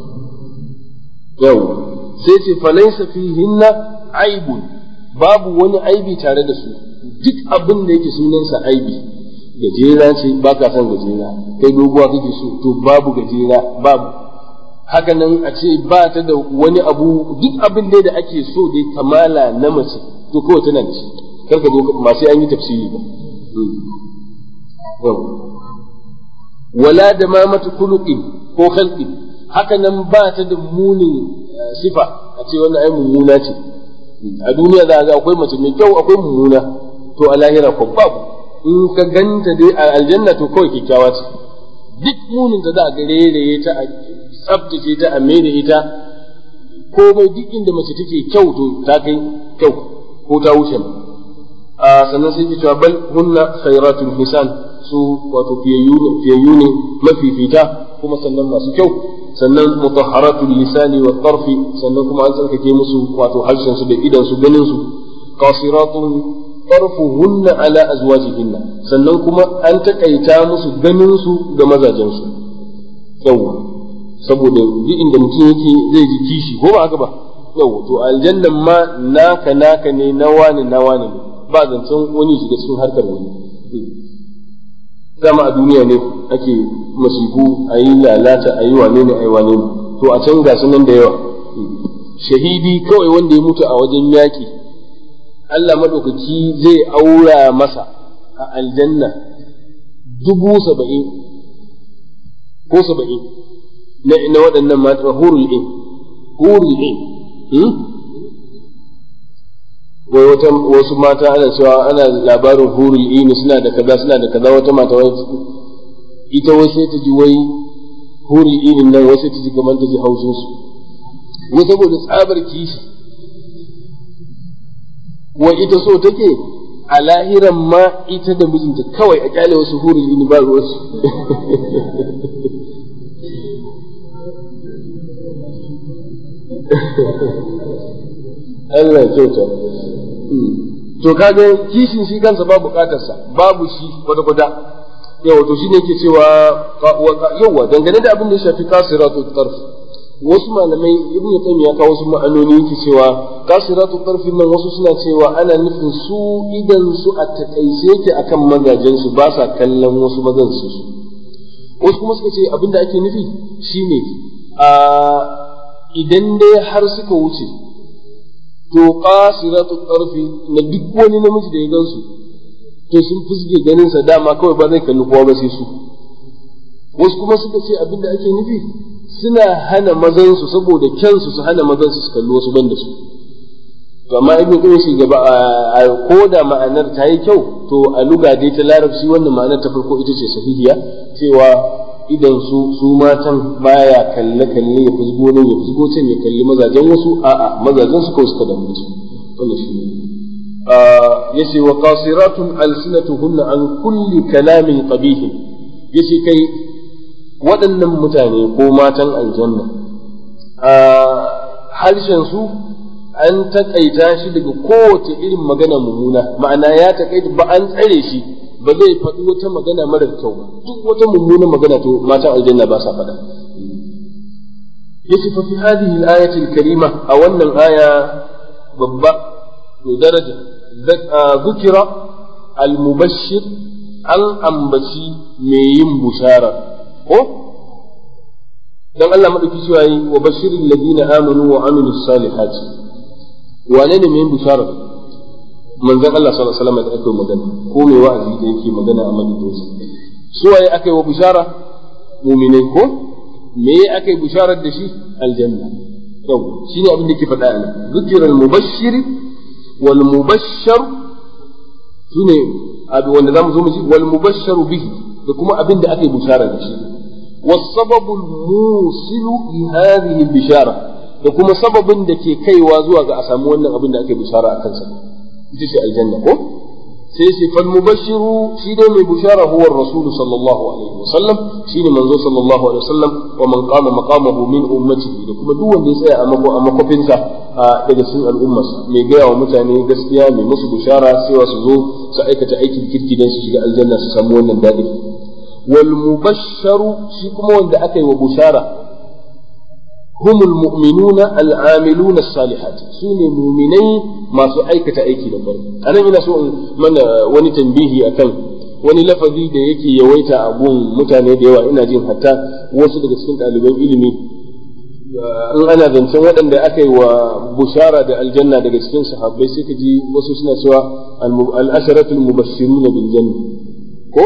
yau sai ce falaisa fihinna aibun babu wani aibi tare da su duk abin da yake sunansa aibi gajera ce ba ka son gajera kai doguwa kake so to babu gajera babu haka nan a ce ba ta da wani abu duk abin da ake so dai kamala na mace to kawai tana da shi kar ka zo masu an yi tafsiri ba wala da ma mata kuluqin ko khalqin haka nan ba ta da munin sifa a ce wannan ai mummuna ce a duniya za ga akwai mace mai kyau akwai mummuna to a lahira ko babu in ka ganta dai a aljanna to kawai kyakkyawa ce duk munin da za a gareraye ta a tsabtace ta a mai da ita komai duk inda mace take kyau to ta kai kyau ko ta wuce a sannan sai cewa bal hunna khairatul hisan su wato fiyayyu ne mafifita kuma sannan masu kyau sannan mutahharatul lisani wa tarfi sannan kuma an tsarkake musu wato harshen su da idan su ganin su qasiratun tarfuhunna ala azwajihinna sannan kuma an takaita musu ganin su ga mazajen su yawa saboda duk inda mutum yake zai ji kishi ko ba haka ba yawa to aljannan ma naka naka ne na wani na wani ne ba zancen wani shiga cikin harkar wani dama a duniya ne ake masifu a yi lalata a yi wane ne a yi wane ne to a can ga nan da yawa shahidi kawai wanda ya mutu a wajen yaƙi Allah maɗaukaki zai aura masa a aljanna dubu saba'in ko saba'in na waɗannan mata hurul in hurul in wai wata wasu mata ana cewa ana labarin hurul ini suna da kaza suna da kaza wata mata wai ita wai sai ta ji wai hurul ini nan wai sai ta ji kamar ta ji haushin su wai saboda tsabar kishi wai ita so take a lahiran ma ita da mijinta kawai a kyale wasu hurul ini ba ruwansu Allah ya kyauta to kaga kishin shi kansa ba bukatarsa babu shi kwata kwata yawa to shine yake cewa yawa dangane da abin da ya shafi kasiratu tarf wasu malamai ibn qayyim ya kawo wasu ma'anoni yake cewa kasiratu tarfin nan wasu suna cewa ana nufin su idan su a takaice yake akan mazajen su ba sa kallon wasu mazan su wasu kuma suka ce abin da ake nufi shine a idan dai har suka wuce to qasiratu tarfi na duk wani namiji da ya gansu to sun fusge ganin sa dama kawai ba zai kalli kowa ba sai su wasu kuma suka ce abinda ake nufi suna hana mazan su saboda kyansu su hana mazan su su kalli wasu banda su to amma ibn qayyim shi gaba a ko da ma'anar ta yi kyau to a luga dai ta larabci wannan ma'anar ta farko ita ce sahihiya cewa idan su su matan baya kalle kalle ya fusgo nan ya fusgo can ya kalli mazajen wasu a'a mazajen su kawai suka da mutu wannan shi ne yace wa qasiratun alsinatuhunna an kulli kalamin qabih yace kai waɗannan mutane ko matan aljanna a harshen su an takaita shi daga kowace irin magana mummuna ma'ana ya takaita ba an tsare shi ba zai faɗi wata magana marar kyau ba duk wata mummuna magana to matan aljanna ba sa faɗa yace fa fi hadhihi al-ayati al-karima a wannan aya babba to daraja zukira al-mubashshir an ambaci mai yin bushara ko dan Allah madauki cewa yi wa bashirin ladina amanu wa amilus salihati wane ne mai yin bushara manzon Allah sallallahu alaihi wasallam da aka magana ko mai wa'azi da yake magana a madadinsa su waye aka yi wa bushara mu'minai ko me aka yi bisharar da shi aljanna yau shine abin da ke faɗa ne zikira al-mubashshir wal mubashshar sune abin wanda zamu zo mu ji wal mubashsharu bihi da kuma abin da aka yi bishara da shi was sababul musilu li hadhihi bishara da kuma sababin da ke kaiwa zuwa ga a samu wannan abin da aka yi bishara a kansa ita ce aljanna ko sai shi fal mubashiru shi dai mai bishara huwa rasul sallallahu alaihi wasallam shine manzo sallallahu alaihi wasallam wa man qama maqamahu min ummatihi da kuma duk wanda ya tsaya a mako a makofinsa daga cikin al'ummarsa mai gaya wa mutane gaskiya mai musu bishara sai su zo su aikata aikin kirki dan su shiga aljanna su samu wannan dadi wal mubasharu shi kuma wanda aka yi wa bishara هم المؤمنون العاملون الصالحات سوني مؤمني ما سو aikata aiki da farko anan ina so mana wani tambihi akan wani lafazi da yake yawaita a gun mutane da yawa ina jin hatta wasu daga cikin ɗaliban ilimi in ana zancen waɗanda aka yi wa bushara da aljanna daga cikin sahabbai sai ka ji wasu suna cewa al-asharatul mubashshiruna bil janna ko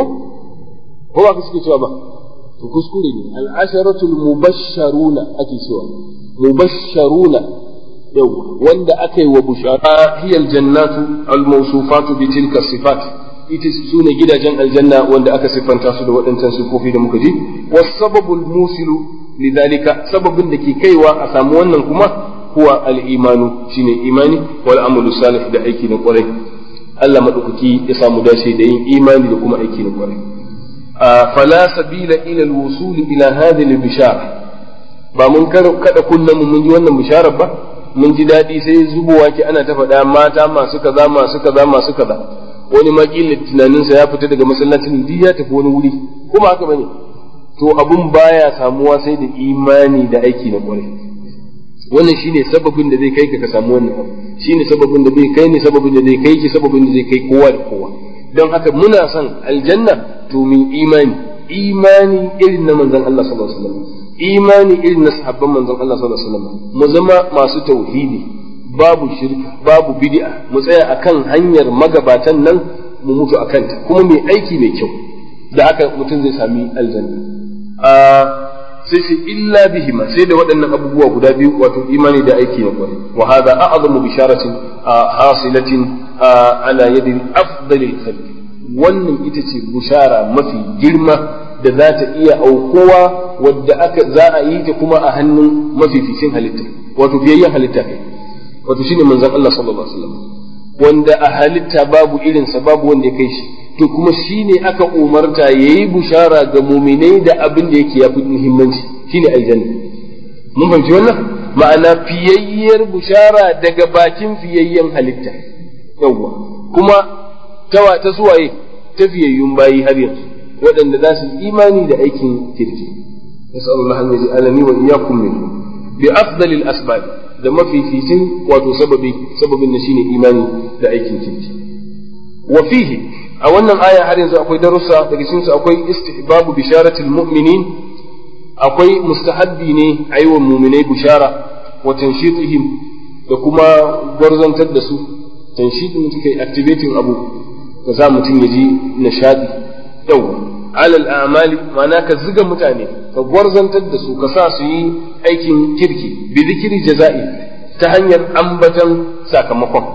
ko ba ka suke cewa ba to kuskure ne al'asharatul mubashsharuna ake cewa mubashsharuna yau wanda aka yi wa bushara hiya aljannatu almawsufatu bi tilka sifat ita su ne gidajen aljanna wanda aka siffanta su da waɗancan sifofi da muka ji wasababul musilu lidhalika sababin da ke kaiwa a samu wannan kuma huwa al-imanu shine imani wal amalu salih da aiki na kwarai Allah madaukaki ya samu dace da yin imani da kuma aiki na kwarai فلا سبيل إلى الوصول إلى هذه البشارة ba mun kada kullum mun ji wannan bisharar ba mun ji daɗi sai zubowa ki ana ta faɗa mata masu kaza masu kaza masu kaza wani ma kila tunaninsa ya fita daga masallacin duk ya tafi wani wuri kuma haka bane to abun baya samuwa sai da imani da aiki na kwarai wannan shine sababin da zai kai ka ka samu wannan abu shine sababin da zai kai ni sababin da zai kai ki sababin da zai kai kowa da kowa don haka muna son aljanna to min imani imani irin na manzon Allah sallallahu alaihi wasallam imani irin na sahabban manzon Allah sallallahu alaihi wasallam mu zama masu tauhidi babu shirka babu bid'a mu tsaya akan hanyar magabatan nan mu mutu akan ta kuma mai aiki mai kyau da haka mutum zai sami aljanna a sai shi illa bihima sai da waɗannan abubuwa guda biyu wato imani da aiki na kwarai wa hada a'zamu bisharatin hasilatin ala yadi afdalil khalqi wannan ita ce bushara mafi girma da za ta iya aukuwa wadda aka za a yi ta kuma a hannun mafificin halitta wato fiyayyen halitta kai wato shine manzon Allah sallallahu alaihi wasallam wanda a halitta babu irinsa babu wanda ya kai shi to kuma shine aka umarta yayi bushara ga muminai da abin da yake yafi muhimmanci shine aljanna mun fahimci wannan ma'ana fiyayyar bushara daga bakin fiyayyen halitta yawwa kuma tawa ta suwaye ta fiyayyun bayi har yanzu waɗanda za su imani da aikin kirki nasallallahu an yaj'alani wa iyyakum minhum bi afdalil asbab da mafificin wato sababi sababin na shine imani da aikin kirki wa fihi a wannan aya har yanzu akwai darussa daga cikin su akwai istihbabu bisharatil mu'minin akwai mustahabbi ne aiwa mu'minai bishara wa tanshitihim da kuma gwarzantar da su tanshitin kai activating abu ka sa mutum ya ji nishadi yau alal amali ma'ana ka ziga mutane ka gwarzantar da su ka sa su yi aikin kirki bi zikiri jaza'i ta hanyar ambatan sakamakon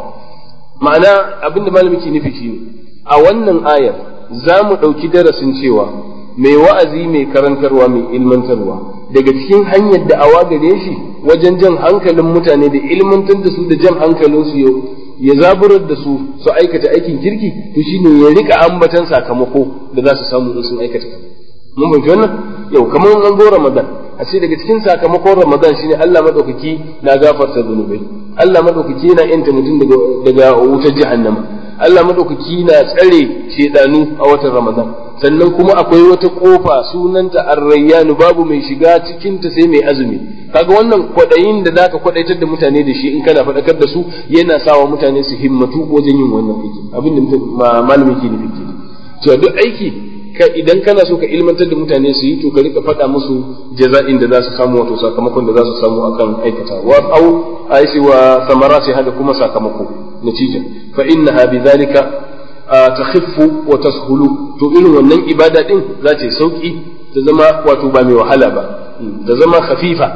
ma'ana abinda malami ke nufi shine a wannan ayar za mu ɗauki darasin cewa mai wa'azi mai karantarwa mai ilmantarwa daga cikin hanyar da awa gare shi wajen jan hankalin mutane da ilmantar da su da jan hankalinsu yau ya zaburar da su su aikata aikin kirki to shine ya rika ambatan sakamako da za su samu in sun aikata mun fahimci wannan yau kamar an go Ramadan a ce daga cikin sakamakon Ramadan shine Allah madaukaki na gafarta zunubai Allah madaukaki yana yanta mutum daga daga wutar jahannama Allah madaukaki na tsare shedanu a watan Ramadan sannan kuma akwai wata kofa sunanta Ar-Rayyanu babu mai shiga cikin ta sai mai azumi kaga wannan kwadayin da zaka kwadaitar da mutane da shi in kana faɗakar da su yana sawa mutane su himmatu wajen yin wannan aiki abin da malami ke nufi ke cewa duk aiki ka idan kana so ka ilmantar da mutane su yi to ka rika faɗa musu jaza'in da za su samu wato sakamakon da za su samu akan aikata wa au aisi wa samarati hada kuma sakamako natija fa innaha bidhalika takhiffu wa tashulu to irin wannan ibada din za ta yi sauki ta zama wato ba mai wahala ba ta zama khafifa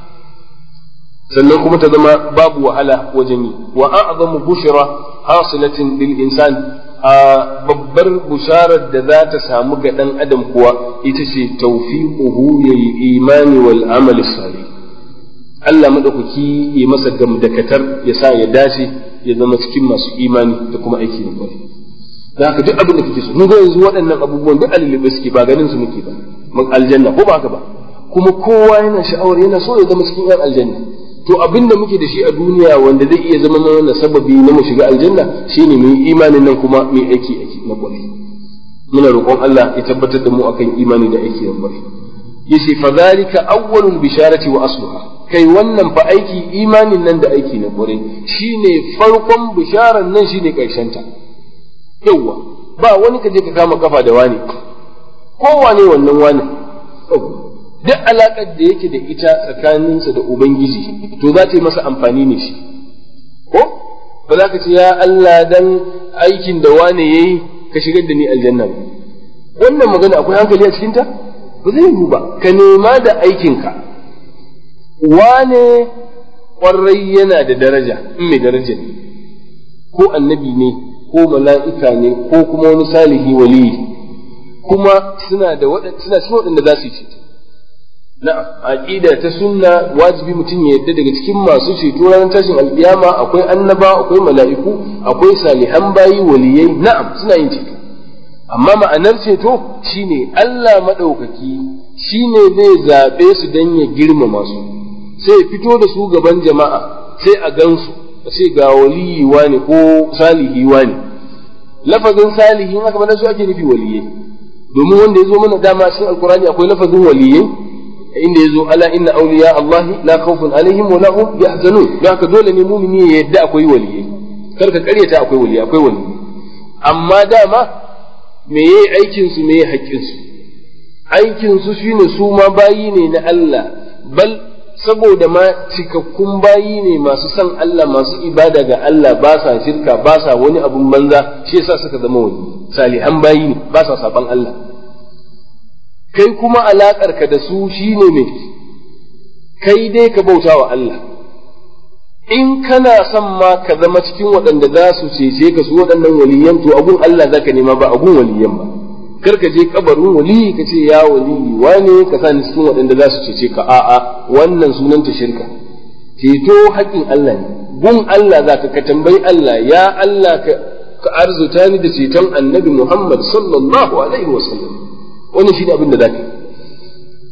sannan kuma ta zama babu wahala wajen yi wa a'zamu bushra hasilatin lil insan a babbar busharar da za ta samu ga dan adam kuwa ita ce tawfiquhu lil imani wal amal salih Allah madaukaki ya masa gamdakatar ya sa ya dace ya zama cikin masu imani da kuma aiki na kwarai da haka duk abin da kake so mun ga yanzu waɗannan abubuwan duk alilube suke ba ganin su muke ba mun aljanna ko ba haka ba kuma kowa yana sha'awar yana so ya zama cikin yan aljanna to abin da muke da shi a duniya wanda zai iya zama mana sababi na mu shiga aljanna shine mu yi imanin nan kuma mu aiki aiki na kwarai muna roƙon Allah ya tabbatar da mu akan imani da aiki na kwarai yace fa zalika awwalul bisharati wa asluha kai wannan fa aiki imanin nan da aiki na kwarai shine farkon bisharar nan shine karshen ta yawwa ba wani ka je ka kama kafa da wani kowane wannan wani duk alaƙar da yake da ita tsakaninsa da ubangiji to za ta yi masa amfani ne shi ko ba za ka ce ya Allah dan aikin da wane yayi ka shigar da ni aljanna ba wannan magana akwai hankali a cikinta ba zai yiwu ba ka nema da aikinka wane ƙwarai yana da daraja in mai daraja ne ko annabi ne ko mala'ika ne ko kuma wani salihi waliyi kuma suna da suna cikin waɗanda za su yi ceto na'am aqida ta sunna wajibi mutum ya yadda daga cikin masu ceto ranar tashin alƙiyama akwai annaba akwai mala'iku akwai salihan bayi waliyai na'am suna yin ceto amma ma'anar ceto shine Allah maɗaukaki shine zai zaɓe su don ya girmama su sai ya fito da su gaban jama'a sai a gansu sai ga waliyi ne ko salihi ne lafazin salihi in aka bada su ake nufi waliyai domin wanda ya zo mana dama cikin alkurani akwai lafazin waliyai inda ya zo ala inna awliya Allah la khawfun alaihim wa lahum yahzanun don haka dole ne mumini ya yadda akwai waliyai kar ka karyata akwai waliyai akwai waliyai amma dama me yayi aikin su me yayi haƙƙin su aikin su shine su ma bayi ne na Allah bal saboda ma cikakkun bayi ne masu son Allah masu ibada ga Allah ba sa shirka ba sa wani abun banza shi yasa suka zama wani salihan bayi ne ba sa saban Allah kai kuma alakar ka da su shine me kai dai ka bauta wa Allah in kana son ma ka zama cikin waɗanda za su cece ka su waɗannan waliyan to agun Allah zaka nema ba agun waliyan ba kar ka je kabarin wali ka ce ya wali wane ka sa ni cikin waɗanda za su cece ka a'a wannan sunanta shirka ceto haƙƙin Allah ne gun Allah za ka ka tambayi Allah ya Allah ka ka arzuta ni da ceton annabi Muhammad sallallahu alaihi wasallam wannan shi ne abin da za ka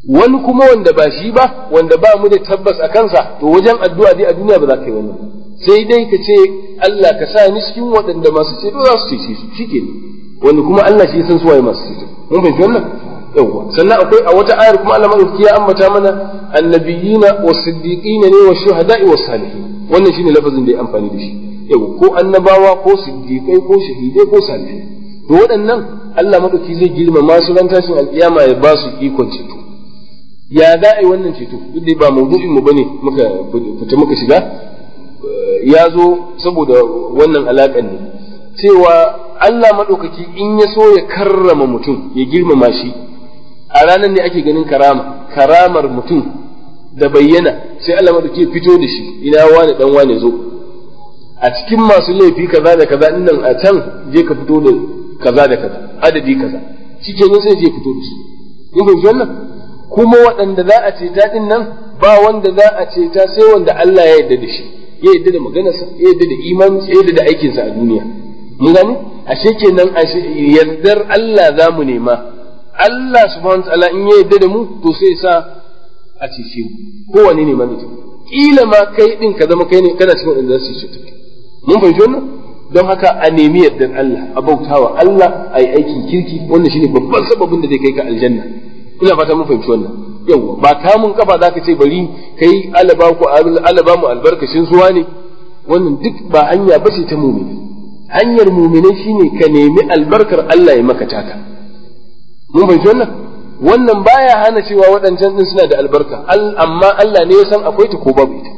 wani kuma wanda ba shi ba wanda ba mu da tabbas a kansa to wajen addu'a dai a duniya ba za ka yi wannan sai dai ka ce Allah ka sa ni cikin waɗanda masu ceto za su cece su shike ne wani kuma Allah shi ya san suwaye masu ceto mun fahimci wannan yawwa sannan akwai a wata ayar kuma Allah madauki ya ambata mana annabiyina was-siddiqina ne wa shuhada'i was-salihin wannan shine lafazin da ya amfani da shi yawwa ko annabawa ko siddiqai ko shahidai ko salihai to waɗannan Allah madauki zai girmama su ran tashin alkiyama ya ba su ikon ceto ya za a yi wannan ceto duk da ba maudu'in mu bane muka fita muka shiga ya zo saboda wannan alaƙan ne cewa Allah maɗaukaki in ya so ya karrama mutum ya girmama shi a ranar ne ake ganin karama karamar mutum da bayyana sai Allah maɗauki ya fito da shi ina wane dan wane zo a cikin masu laifi kaza da kaza nan a can je ka fito da kaza da kaza adadi kaza shi kenan sai je fito da su kun fahimci wannan kuma waɗanda za a ceta din nan ba wanda za a ceta sai wanda Allah ya yarda da shi ya yarda da maganarsa ya yarda da imani ya yarda da aikinsa a duniya mun gani ashe kenan ashe yardar Allah za mu nema Allah subhanahu wataala in ya yarda da mu to sai sa a cece mu kowane ne ma mutum kila ma kai din ka zama kai ne kana cikin wanda za su cece mun fahimci wannan don haka a nemi yardar Allah a bautawa Allah a yi aikin kirki wannan shine babban sababin da zai kai ka aljanna ina fata mun fahimci wannan yawa ba kamun kafa za ka ce bari kai alaba ku alaba mu albarkacin zuwa ne wannan duk ba hanya ba ce ta mumini hanyar mumini shine ka nemi albarkar Allah ya maka taka mun fahimci wannan wannan baya hana cewa waɗancan din suna da albarka amma Allah ne ya san akwai ta ko babu ita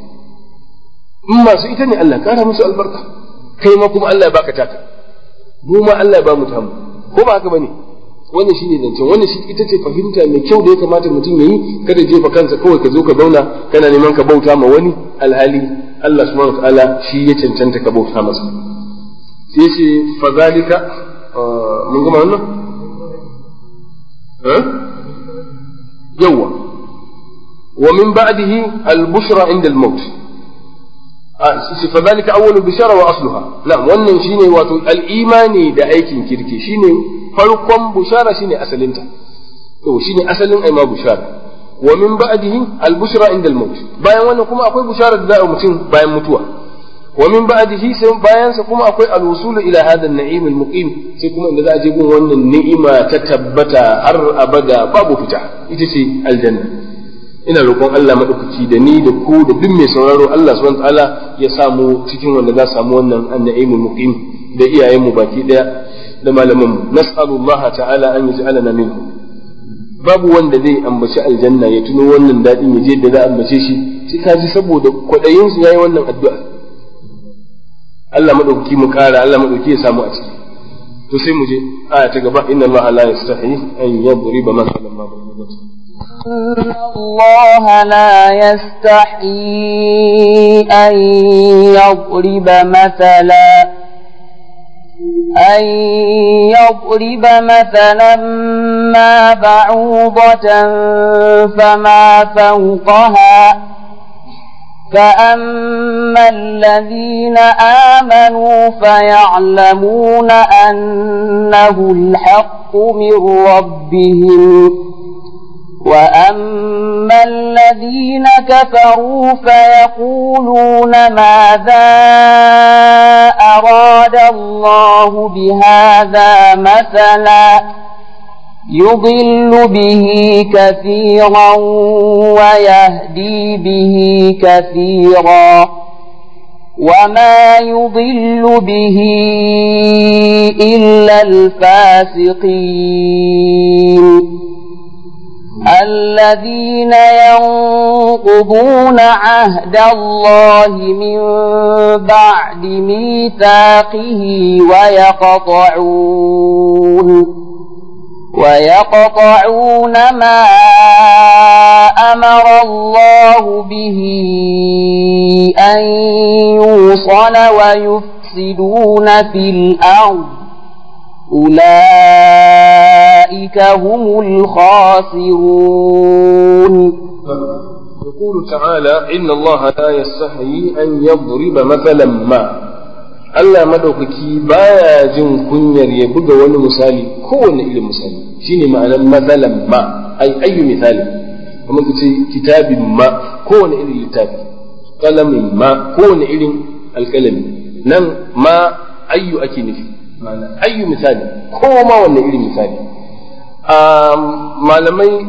in masu ita ne Allah kara musu albarka kai ma kuma Allah ya baka taka mu ma Allah ya ba mu tamu ko ba haka bane wannan shine zancen wannan shi ita ce fahimta mai kyau da ya kamata mutum yayi kada jefa kansa kawai ka zo ka zauna kana neman ka bauta ma wani alhali Allah subhanahu wataala shi ya cancanta ka bauta masa sai ce fadhalika mun gama wannan eh yawa wa min ba'dihi al-bushra inda al-maut فذلك أول البشارة وأصلها نعم wannan shine wato al-imani da aikin kirki shine farkon bushara shine asalinta to shine asalin aima bushara wa min ba'dihi al-bushra inda al-maut bayan wannan kuma akwai bushara da za a mutum bayan mutuwa wa min ba'dihi sai bayan sa kuma akwai al-wusul ila hada an-na'im al-muqim sai kuma inda za a je gun wannan ni'ima ta tabbata har abada babu fita ita ce aljanna ina roƙon Allah maɗaukaki da ni da ku da duk mai sauraro Allah subhanahu ta'ala ya samu cikin wanda za samu wannan annaimul muqim da iyayen mu baki daya da malaman mu nas'alullaha ta'ala an yaj'alana minhum babu wanda zai ambaci aljanna ya tuno wannan dadin ya je da za a ambace shi sai ka ji saboda kwadayin su yayi wannan addu'a Allah maɗaukaki mu kara Allah maɗaukaki ya samu a ciki to sai mu je aya ta gaba inna Allah la yastahi an yadriba masalan ma ba'udatu إن الله لا يستحيي أن يضرب مثلا أن يضرب مثلا ما بعوضة فما فوقها فأما الذين آمنوا فيعلمون أنه الحق من ربهم وأما الذين كفروا فيقولون ماذا أراد الله بهذا مثلا يضل به كثيرا ويهدي به كثيرا وما يضل به إلا الفاسقين الذين ينقضون عهد الله من بعد ميثاقه ويقطعون ويقطعون ما أمر الله به أن يوصل ويفسدون في الأرض أولئك هم الخاسرون يقول تعالى إن الله لا يستحيي أن يضرب مثلا ما Allah madaukaki baya jin kunyar ya buga wani misali kowane irin misali shine ma'anar matsalan ma ai ayyu misali kamar ka ce kitabin ma kowane irin littafi kalamin ma kowane irin alkalami nan ma ayyu ake nufi ma'ana ayyu misali ko ma wanne irin misali malamai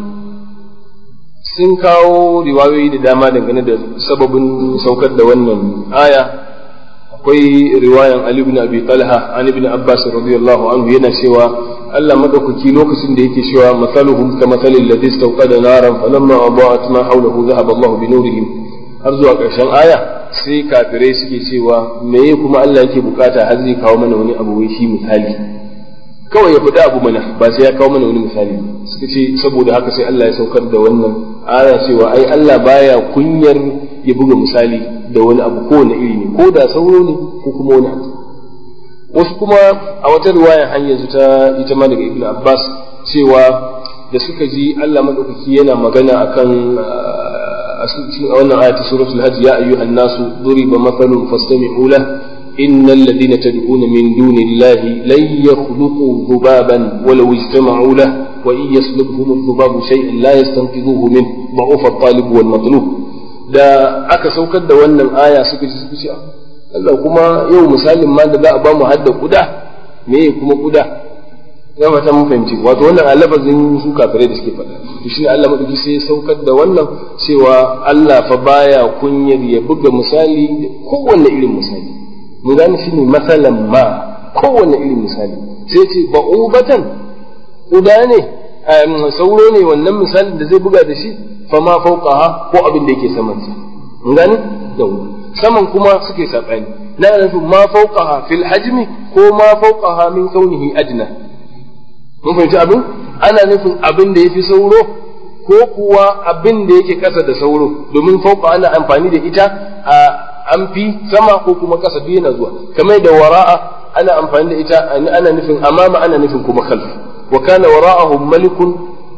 sun kawo riwayoyi da dama dangane da sababin saukar da wannan aya akwai riwayan Ali ibn Abi Talha an ibn Abbas radiyallahu anhu yana cewa Allah madaukaki lokacin da yake cewa masaluhum ka masalil ladhi istawqada naran falamma adaa'at ma hawlahu dhahaba Allah bi nurihim har zuwa ƙarshen aya sai kafirai suke cewa meye kuma Allah yake bukata har zai kawo mana wani abu wai shi misali kawai ya faɗi abu mana ba sai ya kawo mana wani misali suka ce saboda haka sai Allah ya saukar da wannan aya cewa ai Allah baya kunyar ya buga misali da wani abu kowane iri ne ko da sauro ne ko kuma wani abu wasu kuma a wata riwaya hanyar su ta ita ma daga Ibn Abbas cewa da suka ji Allah madaukaki yana magana akan wannan aya ta suratul hajj ya ayyuhan nasu duriba mathalun fastami'u lahu إن الذين تدعون من دون الله لن يخلقوا ذبابا ولو اجتمعوا له وإن يسلبهم الذباب شيئا لا يستنقذوه منه ضعف الطالب والمطلوب da aka saukar da wannan aya suka ji suka ce Allah kuma yau misalin ma da za a ba mu hadda kuda me kuma kuda ya fata mun fahimci wato wannan a lafazin su kafirai da suke faɗa to shine Allah madauki sai ya saukar da wannan cewa Allah fa baya kunyar ya buga misali da kowanne irin misali mun gane shi ne masalan ma kowane irin misali sai ce ba'ubatan uda ne sauro ne wannan misalin da zai buga da shi fa ma fauqaha ko abin da yake saman sa mun gane yawa saman kuma suke sabani na nufin ma fauqaha fil hajmi ko ma fauqaha min kaunihi adna mun fahimci abin ana nufin abin da yafi sauro ko kuwa abin da yake kasa da sauro domin fauqa ana amfani da ita a an fi sama ko kuma ƙasa duk yana zuwa kamar da wara'a ana amfani da ita ana nufin amama ana nufin kuma khalf wa kana wara'ahum malikun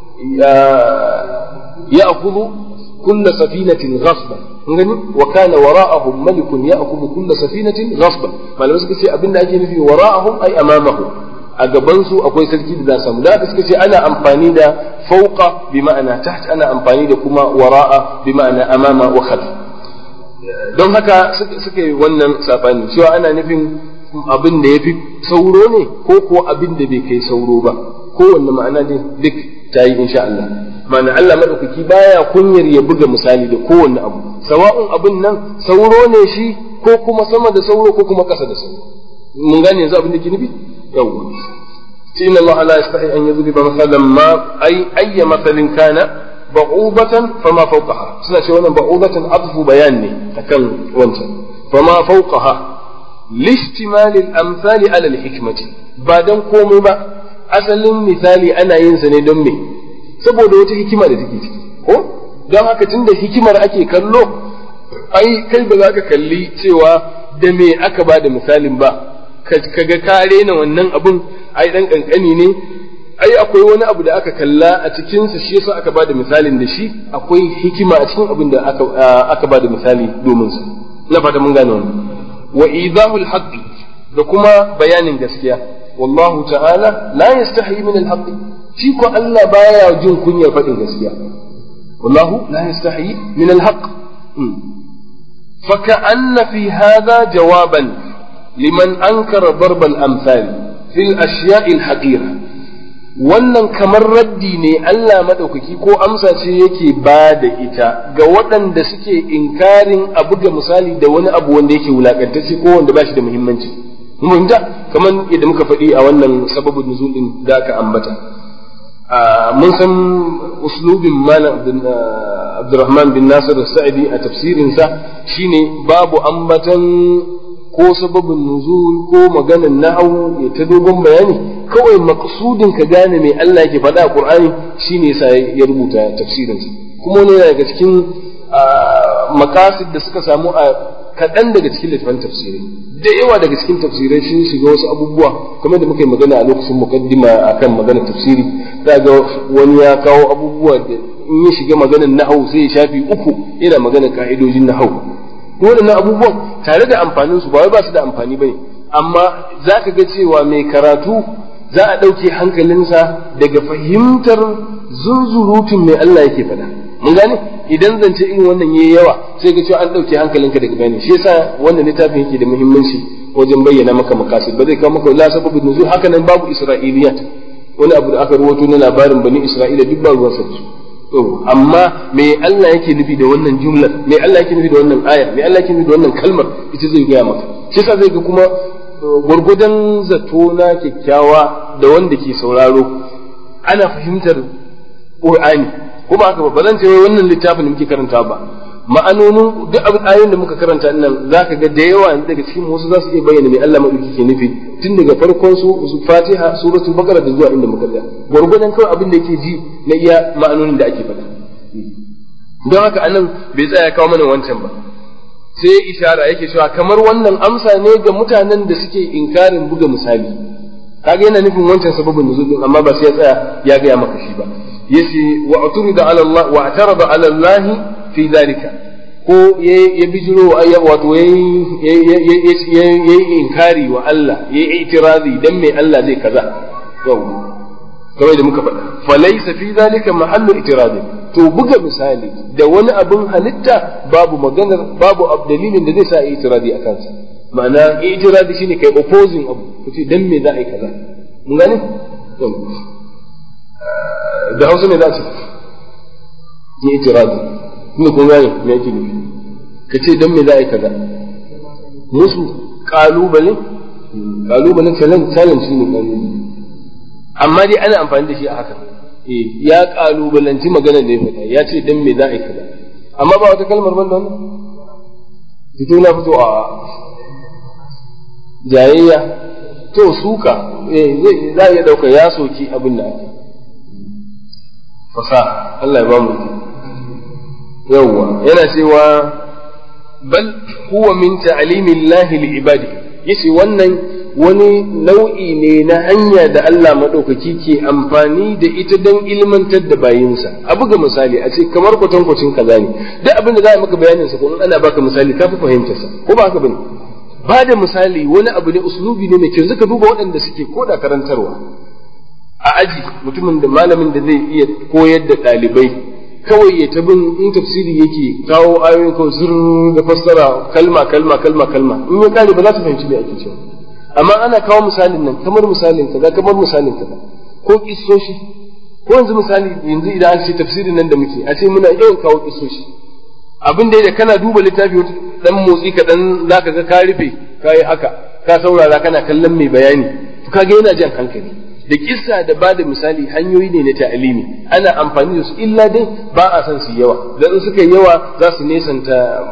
ya'khudhu kull safinatin ghasban kun gani wa kana wara'ahum malikun ya'khudhu kull safinatin ghasban malamai suka ce abinda ake nufi wara'ahum ay amamahu a gaban su akwai sarki da za samu da haka suka ce ana amfani da fauqa bi ma'ana taht ana amfani da kuma wara'a bi ma'ana amama wa khalf don haka suka yi wannan sabani cewa ana nufin abin da ya fi sauro ne ko ko abin da bai kai sauro ba kowanne ma'ana ne duk ta yi insha Allah ma'ana Allah maɗaukaki baya kunyar ya buga misali da kowanne abu sawa'un abin nan sauro ne shi ko kuma sama da sauro ko kuma ƙasa da sauro mun gane yanzu abin da ke nufi yawwa inna Allah la yastahi an yadhriba masalan ma ay ayya masalin kana ba'ubatan fama fawqaha suna ce wannan ba'ubatan adfu bayan ne akan wancan fama fawqaha lishtimal al-amsali ala al-hikmati ba dan komai ba asalin misali ana yin sa ne don me saboda wata hikima da take ciki ko don haka tunda hikimar ake kallo ai kai ba za ka kalli cewa da me aka ba da misalin ba kaga ka rena wannan abun ai dan kankani ne ai akwai wani abu da aka kalla a cikinsa shi yasa aka bada misalin da shi akwai hikima a cikin abin da aka aka bada misali domin sa na fata mun gane wannan wa idahul haqqi da kuma bayanin gaskiya wallahu ta'ala la yastahi min al shi ko Allah baya jin kunyar faɗin gaskiya wallahu la yastahi min al-haqq فكأن في هذا جوابا لمن أنكر ضرب الأمثال في الأشياء الحقيرة wannan kamar raddi ne Allah maɗaukaki ko amsa ce yake ba da ita ga waɗanda suke inkarin a buga misali da wani abu wanda yake wulakantacce ko wanda ba shi da muhimmanci mun kamar yadda muka faɗi a wannan sababin nuzul din da aka ambata mun san uslubin malam Abdurrahman bin Nasir Sa'idi a tafsirinsa shine babu ambatan ko sababin nuzul ko maganan nahwu ya ta dogon bayani kawai maqsudin ka gane me Allah yake faɗa a Qur'ani shine yasa ya rubuta tafsirinsa kuma ne daga cikin makasid da suka samu a kaɗan daga cikin littafin tafsirai da yawa daga cikin tafsirai sun shiga wasu abubuwa kamar da muka yi magana a lokacin mukaddima akan maganar tafsiri za ga wani ya kawo abubuwa da in ya shiga maganar nahau sai ya shafi uku yana maganar ka'idojin nahau waɗannan abubuwan tare da amfanin su ba wai ba su da amfani bane amma za ka ga cewa mai karatu za a ɗauke hankalinsa daga fahimtar zunzurutun mai Allah yake faɗa mun gane idan zance irin wannan yayi yawa sai ga cewa an dauke hankalinka daga bayani shi yasa wannan littafin yake da muhimmanci wajen bayyana maka makasid ba zai kawo maka la sababin nuzul haka nan babu isra'iliyat wani abu da aka rawaito na labarin bani isra'ila duk ba ruwan sa amma me Allah yake nufi da wannan jumlar me Allah yake nufi da wannan ayar me Allah yake nufi da wannan kalmar ita zai gaya maka shi yasa zai ga kuma gwargwadon zato na kyakkyawa da wanda ke sauraro ana fahimtar Qur'ani kuma haka ba zan ce wai wannan littafin da muke karanta ba ma'anonin duk abin ayoyin da muka karanta nan zaka ga da yawa daga cikin wasu za su iya bayyana me Allah madauki ke nufi tun daga farkon su su Fatiha suratul Baqara da zuwa inda muka tsaya gwargwadon kawai abin da yake ji na iya ma'anonin da ake faɗa don haka anan bai tsaya kawo mana wancan ba sai ishara yake cewa kamar wannan amsa ne ga mutanen da suke inkarin buga misali kaga yana nufin wancan sababin nuzul din amma ba sai ya tsaya ya gaya maka shi ba yace wa aturida ala Allah wa atarada ala Allah fi zalika ko ya bijiro wato ya yi inkari wa Allah ya yi itirazi dan me Allah zai kaza yau kamar da muka faɗa falaysa fi zalika mahallu itirazi to buga misali da wani abin halitta babu maganar babu dalilin da zai sa itirazi a kansa ma'ana itirazi shine kai opposing abu kace dan me za a yi kaza mun gane da Hausa ne za a ce ni itirazi kuma kun gane me yake nufi ka ce dan me za a yi kaza musu kalubale kalubale challenge challenge ne kalubale amma dai ana amfani da shi a haka eh ya kalubalanci maganar da ya faɗa ya ce dan me za a yi kaza amma ba wata kalmar ban da wannan fito na fito a jayayya to suka eh za a iya ɗauka ya soki abin da ake fasaha Allah ya ba mu yawwa yana cewa bal huwa min ta'limillahi li ibadi yace wannan wani nau'i ne na hanya da Allah madaukaki ke amfani da ita don ilmantar da bayinsa a buga misali a ce kamar kwatankwacin kaza ne duk abin da za a maka bayanin sa ko in ana baka misali ka fi fahimtar sa ko ba haka bane ba da misali wani abu ne uslubi ne mai kyau zaka duba waɗanda suke koda karantarwa a aji mutumin da malamin da zai iya koyar da ɗalibai kawai ya tabin in tafsiri yake kawo ayoyin kawai zur da fassara kalma kalma kalma kalma in ya kare ba za ta fahimci me ake cewa amma ana kawo misalin nan kamar misalin kaza kamar misalin kaza ko kissoshi ko yanzu misali yanzu idan an ce tafsirin nan da muke a ce muna yawan kawo kissoshi abin da kana duba littafi wata dan motsi ka dan zaka ga ka rufe kai haka ka saurara kana kallon mai bayani to kaga yana jan hankali da kissa da ba da misali hanyoyi ne na ta'alimi ana amfani da su illa dai ba a san su yawa dan suka yawa za su nesanta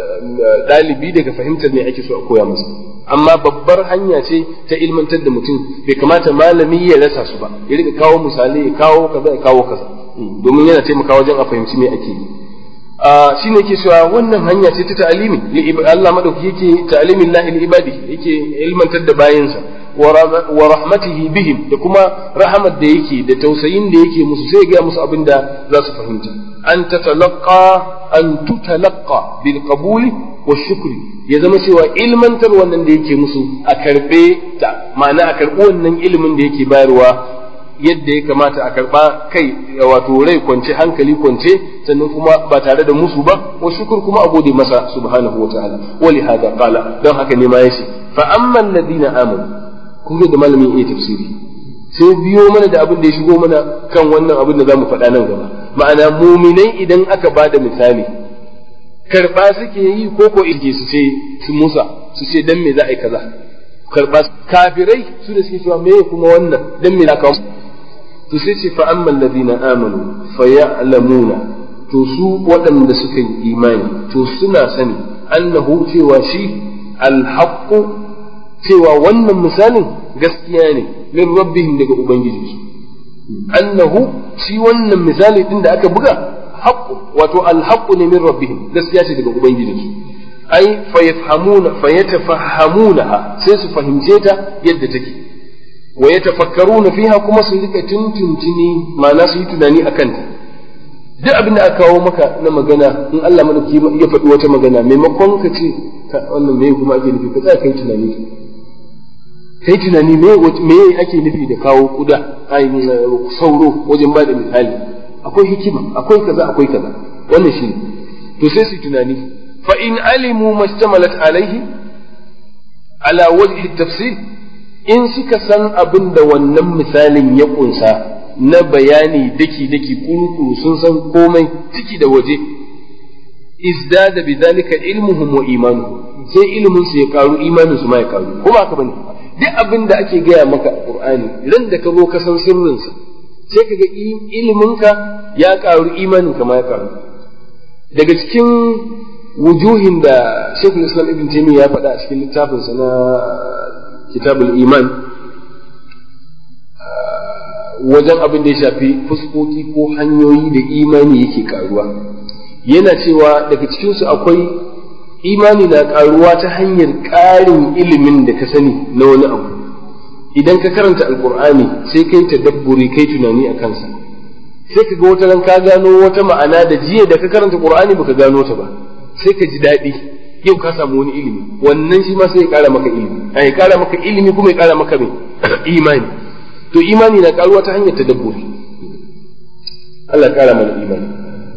dalibi daga fahimtar me ake so a koya masa amma babbar hanya ce ta ilmantar da mutum bai kamata malami ya rasa su ba ya rika kawo misali ya kawo kaza ya kawo kaza domin yana taimakawa wajen a fahimci me ake yi shi ne ke cewa wannan hanya ce ta ta'alimi Allah madauki yake ta'alimin lahi li ibadi yake ilmantar da bayinsa wa rahmatihi bihim da kuma rahamar da yake da tausayin da yake musu sai ga musu abin da za su fahimta an tatalaqa an tutalaqa bil qabuli wa shukri ya zama cewa ilmantar wannan da yake musu a karbe ta ma'ana a karbi wannan ilimin da yake bayarwa yadda ya kamata a karba kai wato rai kwance hankali kwance sannan kuma ba tare da musu ba wa shukur kuma a gode masa subhanahu wa ta'ala wa li hada qala don haka ne ma yace fa amma alladhina amanu kun ga da malamin iya tafsiri sai biyo mana da abin da ya shigo mana kan wannan abin da zamu faɗa nan gaba ma'ana muminai idan aka ba da misali karba suke yi ko ko inje su ce su musa su ce dan me za a yi kaza karba kafirai su da suke cewa me kuma wannan dan me za ka to sai ce fa amman ladina amanu fa ya'lamuna to su waɗanda suka yi imani to suna sani annahu cewa shi alhaqqu cewa wannan misalin gaskiya ne min rabbihim daga ubangijinsu annahu shi wannan misali din da aka buga haqqu wato alhaqqu ne min rabbihim gaskiya ce daga ubangijinsu ai fayafhamuna fayatafahhamunaha sai su fahimce ta yadda take wa yatafakkaruna fiha kuma su rika tuntuntuni ma'ana su yi tunani akan ta duk abin da aka kawo maka na magana in Allah madauki ya faɗi wata magana maimakon ka ce wannan me kuma ake nufi ka tsaya kai tunani kai tunani me me ake nufi da kawo kuda ai sauro wajen ba da misali akwai hikima akwai kaza akwai kaza wannan shi to sai su tunani fa in alimu mastamalat alaihi ala wajhi tafsir in suka san abin da wannan misalin ya kunsa na bayani daki daki kurukuru sun san komai ciki da waje izdada bidhalika ilmuhum wa imanuhum sai ilimin su ya karu imanin su ma ya karu kuma haka bane duk abin da ake gaya maka a qur'ani ran da ka zo ka san sirrin sa sai ka ga ilimin ka ya karu imanin ka ma ya karu daga cikin wujuhin da Sheikhul Islam Ibn Taymiyyah ya faɗa a cikin littafinsa na Kitabul Iman wajen abin da ya shafi fuskoki ko hanyoyi da imani yake karuwa yana cewa daga cikinsu akwai imani na karuwa ta hanyar ƙarin ilimin da ka sani na wani abu idan ka karanta alkur'ani sai kai tadabburi kai tunani a kansa sai ka ga wata ran ka gano wata ma'ana da jiya da ka karanta qur'ani baka gano ta ba sai ka ji daɗi yau ka samu wani ilimi wannan shi ma sai ya ƙara maka ilimi ya ƙara maka ilimi kuma ya ƙara maka mai imani to imani na karuwa ta hanyar tadabburi Allah kara mana imani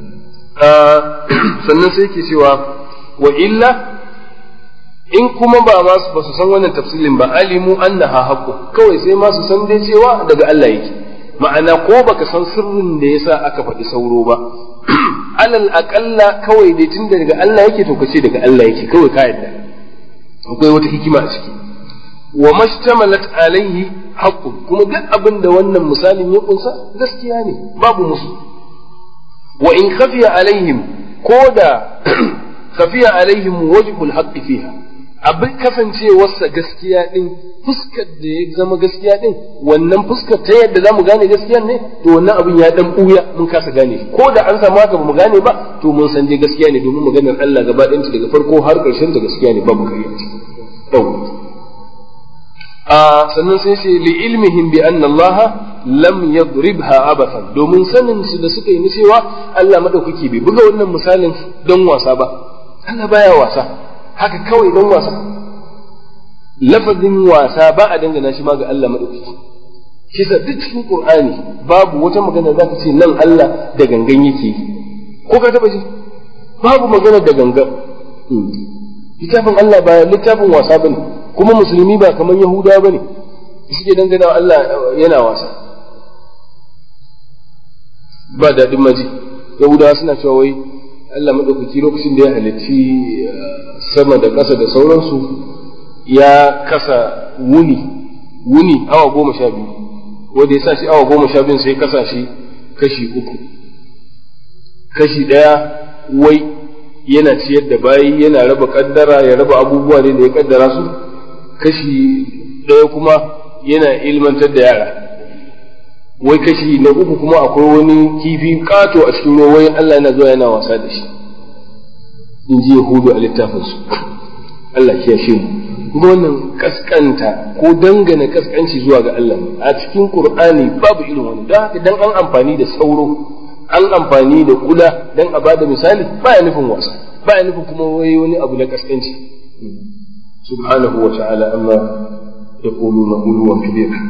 sannan sai ke cewa wa illa in kuma ba ma ba su san wannan tafsilin ba alimu annaha haqqu kawai sai ma su san dai cewa daga Allah yake ma'ana ko baka san sirrin da yasa aka faɗi sauro ba alal aqalla kawai dai tun daga Allah yake to kace daga Allah yake kawai ka yadda akwai wata hikima a ciki wa mashtamalat alaihi haqqun kuma duk abin da wannan misalin ya kunsa gaskiya ne babu musu wa in khafiya alaihim ko da khafiya alaihim wajhul haqqi fiha abin kasancewarsa gaskiya din fuskar da ya zama gaskiya din wannan fuskar ta yadda zamu gane gaskiyar ne to wannan abin ya dan buya mun kasa gane ko da an samu haka bamu gane ba to mun san dai gaskiya ne domin maganar Allah gaba ɗayanta daga farko har ƙarshen ta gaskiya ne babu kariya ce sannan sai ce li ilmihim bi anna Allah lam yadribha abathan domin sanin su da suka yi ni cewa Allah madaukaki bai buga wannan misalin don wasa ba Allah baya wasa haka kawai don wasa lafazin wasa ba a dangana shi ma ga Allah madaukaki shi sa duk cikin Qur'ani babu wata magana za ka ce nan Allah da gangan yake ko ka taba ji babu magana da gangan littafin Allah ba littafin wasa bane kuma musulmi ba kamar yahuda ba ne suke dangana Allah yana wasa ba daɗin maji yahudawa suna cewa wai Allah maɗaukaki lokacin da ya halicci sama da ƙasa da sauransu ya kasa wuni wuni awa goma sha biyu wanda ya sa shi awa goma sha biyu sai kasa shi kashi uku kashi ɗaya wai yana ciyar da bayi yana raba kaddara ya raba abubuwa ne da ya kaddara su kashi ɗaya kuma yana ilmantar da yara wai kashi na uku kuma akwai wani kifi kato a cikin ruwa wai Allah yana zuwa yana wasa da shi in ji Yahudu a littafinsu Allah kiyashe mu kuma wannan kaskanta ko dangana kaskanci zuwa ga Allah a cikin Qur'ani babu irin wani don haka dan an amfani da sauro an amfani da kula dan a bada misali baya nufin wasa baya nufin kuma wai wani abu na kaskanci سبحانه وتعالى أما يقولون علوا كبيرا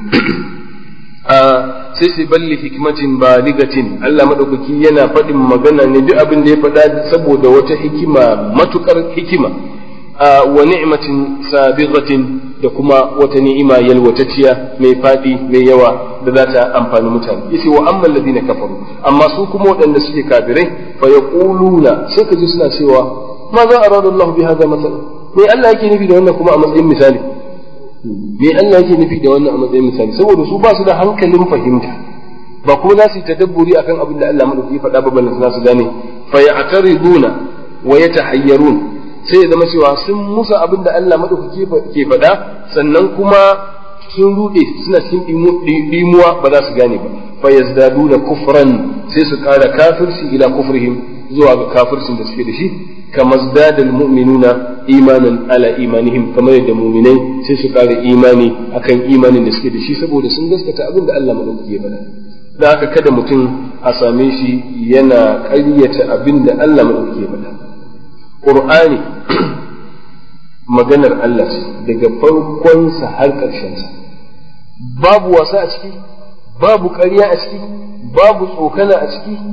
sai sai balli hikmatin baligatin Allah madaukaki yana faɗin magana ne duk abin da ya faɗa saboda wata hikima matukar hikima wa ni'matin sabighatin da kuma wata ni'ima yalwatacciya mai faɗi mai yawa da za ta amfani mutane yace wa amma alladhina kafaru amma su kuma waɗanda suke kafirai fa yaquluna sai ka ji suna cewa ma za arada Allah bi hadha masalan me Allah yake nufi da wannan kuma a matsayin misali me Allah yake nufi da wannan a matsayin misali saboda su ba su da hankalin fahimta ba kuma za su yi tadabburi akan abin da Allah madauki ya faɗa ba ballan su gane fa ya'tariduna wa yatahayyarun sai ya zama cewa sun musa abin da Allah madaukaki ke faɗa sannan kuma sun rude suna cikin dimuwa ba za su gane ba fa yazdaduna kufran sai su ƙara kafirci ila kufrihim zuwa ga kafircin da suke da shi kama zdada almu'minuna imanan ala imanihim kamar yadda mu'minai sai su kare imani akan imanin da suke da shi saboda sun gaskata abin da Allah madaukaki ya faɗa da haka kada mutum a same shi yana ƙaryata abin da Allah madaukaki ya faɗa Qur'ani maganar Allah ce daga farkonsa har ƙarshensa babu wasa a ciki babu ƙarya a ciki babu tsokana a ciki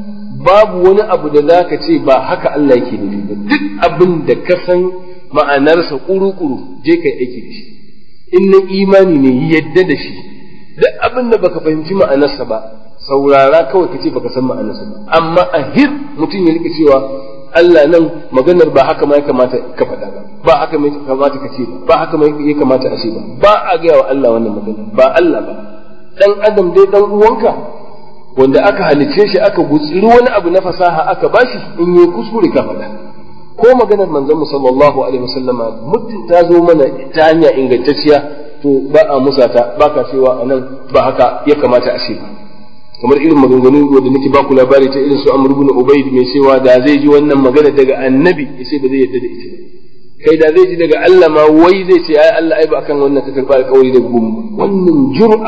babu wani abu da za ka ce ba haka Allah yake nufi ba duk abin da ka san ma'anarsa kuru-kuru je kai aiki da shi in na imani ne yadda da shi duk abin da baka fahimci ma'anarsa ba saurara kawai ka ce baka san ma'anarsa ba amma a hir mutum ya rika cewa Allah nan maganar ba haka ma ya kamata ka faɗa ba ba haka ma ya kamata ka ce ba ba haka ma ya kamata a ce ba ba a gaya wa Allah wannan magana ba Allah ba dan adam dai dan uwanka wanda aka halicce shi aka gutsiri wani abu na fasaha aka bashi in yi kuskure ka faɗa ko maganar manzon mu sallallahu alaihi wasallama muddin ta zo mana ta hanya ingantacciya to ba a musata ba ka cewa anan ba haka ya kamata a ce ba kamar irin maganganu wanda nake baku labari ta irin su Amr ibn Ubayd mai cewa da zai ji wannan magana daga annabi sai ba zai yarda da ita ba kai da zai ji daga Allah ma wai zai ce ai Allah ai ba akan wannan ka karba alƙawari da gum wannan jur'a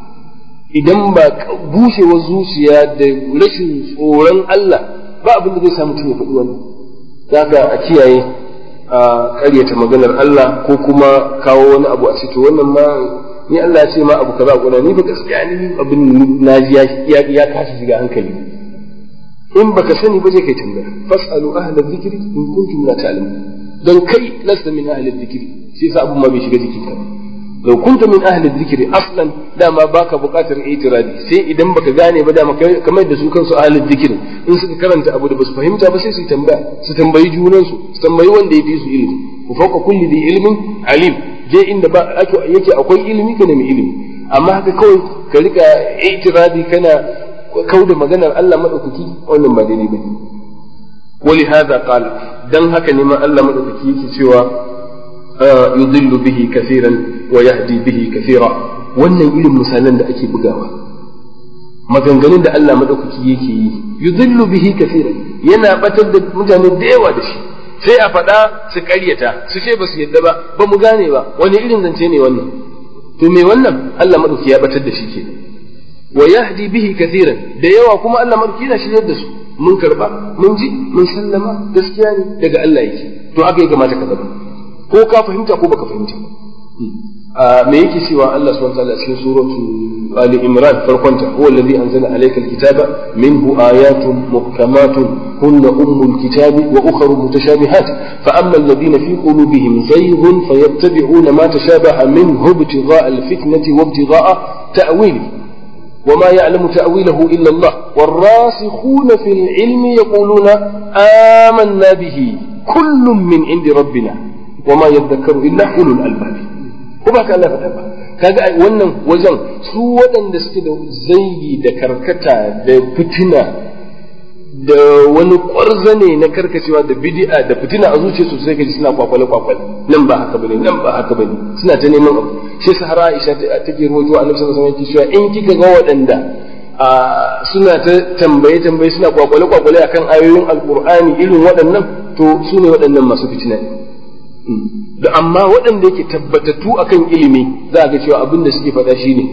idan ba bushewar zuciya da rashin tsoron Allah ba abin da zai sa mutum ya faɗi wannan zaka a kiyaye a ƙaryata maganar Allah ko kuma kawo wani abu a to wannan ma ni Allah ya ce ma abu kaza kuna ni ba gaskiya ni abin naji ya ya kashi shiga hankali in baka sani ba zai kai tambaya fasalu ahla dhikri in kuntum la ta'lamun dan kai lasta min ahli dhikri shi yasa abun ma bai shiga jikin ka law kunta min ahli dhikri aslan dama baka buƙatar itiradi sai idan baka gane ba dama kamar da su kansu ahli dhikri in suka karanta abu da basu fahimta ba sai su tambaya su tambayi junan su su tambayi wanda ya fi su ilimi ku fauka kulli bi ilmin alim je inda ba yake akwai ilimi ka nemi ilimi amma haka kawai ka rika itiradi kana kauda maganar Allah madaukaki wannan ba daidai bane wali hada qala dan haka ne ma Allah madaukaki yake cewa yudillu bihi kaseeran wa yahdi bihi kaseera wannan irin misalan da ake bugawa maganganun da Allah madaukaki yake yi yudillu bihi kaseeran yana batar da mutane da yawa da shi sai a faɗa su ƙaryata su ce ba su yadda ba ba mu gane ba wani irin zance ne wannan to me wannan Allah madauki ya batar da shi ke wa yahdi bihi kathiran da yawa kuma Allah madauki yana shiryar da su mun karba mun ji mun sallama gaskiya ne daga Allah yake to haka ya kamata ka zama ko ka fahimta ko baka fahimta me yake cewa Allah subhanahu wa ta'ala cikin suratu Ali Imran farkonta huwa alladhi anzala alayka alkitaba minhu ayatun muhkamatun hunna ummul kitabi wa ukhra mutashabihat fa amma alladhina fi qulubihim zayghun fayattabi'una ma tashabaha minhu ibtigha'a alfitnati wa ibtigha'a ta'wili وما يعلم تأويله إلا الله والراسخون في العلم يقولون آمنا به كل من عند ربنا وما يذكر إلا أولو الألباب ko ba ka Allah faɗa ba kaga wannan wajen su waɗanda suke da zaigi da karkata da fitina da wani ƙwarzane na karkacewa da bid'a da fitina a zuciya su sai kaji suna kwakwale kwakwale nan ba haka bane nan ba haka bane suna ta neman abu shi sahara Aisha take rawaito annabi sallallahu alaihi wasallam cewa in kika ga waɗanda suna ta tambaye tambaye suna kwakwale kwakwale akan ayoyin alqur'ani irin waɗannan to su ne waɗannan masu fitina da amma waɗanda yake tabbatattu akan ilimi za a ga cewa abin da suke faɗa shine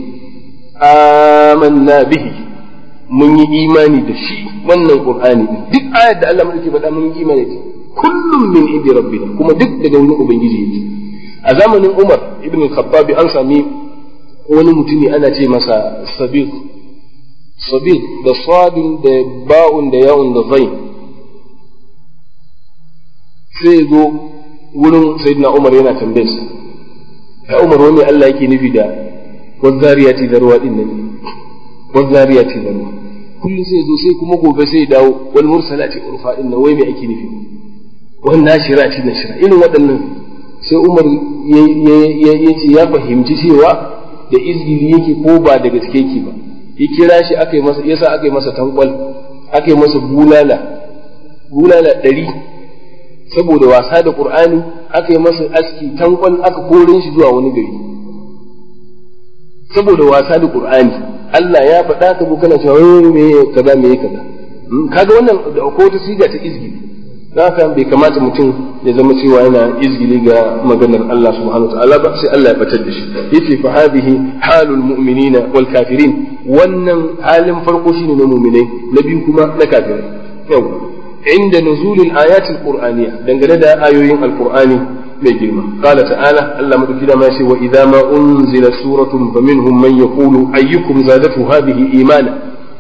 amanna bihi mun yi imani da shi wannan qur'ani duk ayar da Allah yake faɗa mun yi imani da kullum min indi rabbina kuma duk daga wurin ubangiji yake a zamanin Umar ibn al-Khattab an sami wani mutumi ana ce masa sabir sabir da sadin da ba'un da ya'un da zain sai zo wurin sayyidina Umar yana tambayar sa ya Umar wani Allah yake nufi da wazariyati da ruwa din nan wazariyati da ruwa kullum sai zo sai kuma gobe sai dawo wal mursalati urfa din nan wai me ake nufi wan nashirati nashira irin waɗannan sai Umar ya ce ya fahimci cewa da izgili yake ko ba da gaske yake ba ya kira shi aka yi masa yasa aka yi masa tankwal aka yi masa bulala bulala ɗari saboda wasa da Qur'ani aka yi masa aski tankon aka korin shi zuwa wani gari saboda wasa da Qur'ani Allah ya faɗa ka kana cewa wai me kaza me kaza kaga wannan da akwai wata siga ta izgili haka bai kamata mutum ya zama cewa yana izgili ga maganar Allah subhanahu wa ta'ala ba sai Allah ya batar da shi yace fa hadhihi halul mu'minina wal kafirin wannan halin farko shine na mu'minai na biyu kuma na kafirai yau عند نزول الآيات القرآنية دنجل دا آيوين القرآن بجرمة قال تعالى ألا مدكنا ما سوى وإذا ما أنزل سورة فمنهم من يقول أيكم زادته هذه إيمانا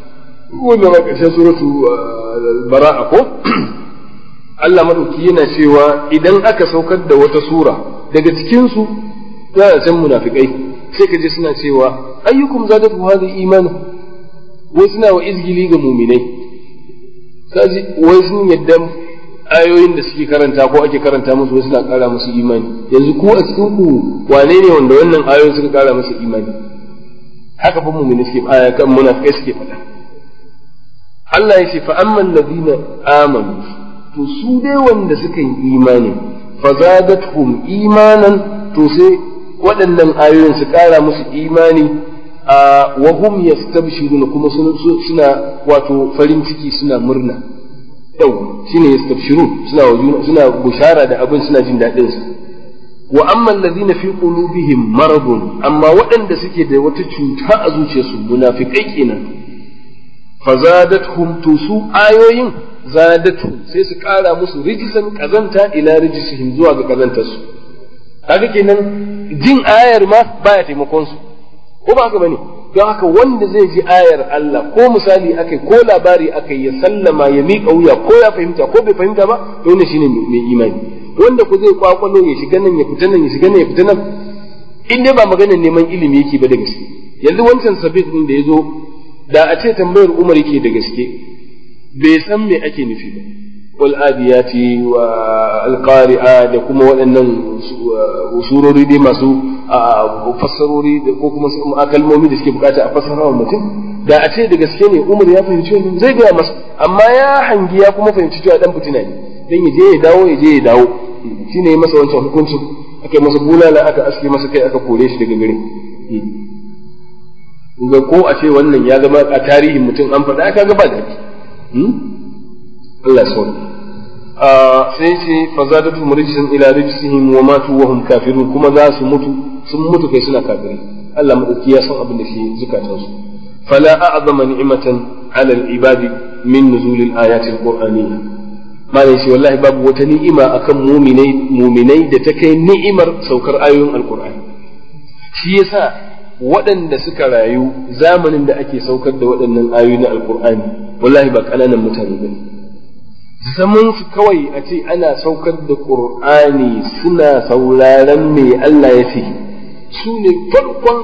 wannan a ƙarshen suratu bara'a ko Allah madauki yana cewa idan aka saukar da wata sura daga cikin su za a san munafikai sai ka je suna cewa ayyukum zadatu hadhihi imanu wai suna wa izgili ga muminai kaji wai sun yadda ayoyin da suke karanta ko ake karanta musu wai suna kara musu imani yanzu ku a cikin ku wane ne wanda wannan ayoyin suka kara musu imani haka fa mu'mini suke aya kan munafikai suke faɗa Allah ya ce fa amman ladina amanu to su dai wanda suka yi imani fa zadatuhum imanan to sai waɗannan ayoyin su kara musu imani a wa hum yastabshiruna kuma suna wato farin ciki suna murna yau shine yastabshirun suna wajuna suna bushara da abin suna jin daɗin sa wa amma alladhina fi qulubihim maradun amma waɗanda suke da wata cuta a zuciyarsu munafikai kenan fazadathum to su ayoyin zadatu sai su ƙara musu rijisan kazanta ila rijisihim zuwa ga kazantarsu kaga kenan jin ayar ma baya taimakon su ko ba haka bane don haka wanda zai ji ayar Allah ko misali akai ko labari akai ya sallama ya miƙa wuya ko ya fahimta ko bai fahimta ba to wannan shine mai imani wanda ku zai kwakwalo ya shiga nan ya fita nan ya shiga nan ya fita nan in dai ba maganar neman ilimi yake ba da gaske yanzu wancan sabit din da ya zo da a ce tambayar Umar yake da gaske bai san me ake nufi ba wal adiyati wa alqari'a da kuma waɗannan surori dai masu fassarori ko kuma kalmomi da suke bukata a fassara wa mutum da a ce da gaske ne Umar ya fahimci wannan zai gaya masa amma ya hangi ya kuma fahimci cewa dan fitina ne dan ya je ya dawo ya je ya dawo shine ya masa wancan hukuncin aka masa bulala aka aske masa kai aka kore shi daga gare ga ko a ce wannan ya zama a tarihin mutum an faɗa aka ga ba daɗi Allah ya sauri sai ce fa zadatu murjisan ila rijsihim wa matu wa hum kafirun kuma za su mutu sun mutu kai suna kafirai Allah madauki ya san abin da ke zukatan su fala a'zama ni'matan 'ala al-ibadi min nuzul al-ayati al-qur'aniyya malai shi wallahi babu wata ni'ima akan mu'minai mu'minai da ta kai ni'imar saukar ayoyin al-qur'ani shi yasa waɗanda suka rayu zamanin da ake saukar da waɗannan ayoyi na al-qur'ani wallahi ba ƙananan mutane bane zaman su kawai a ce ana saukar da ƙur'ani suna sauraron me Allah ya ce su ne farkon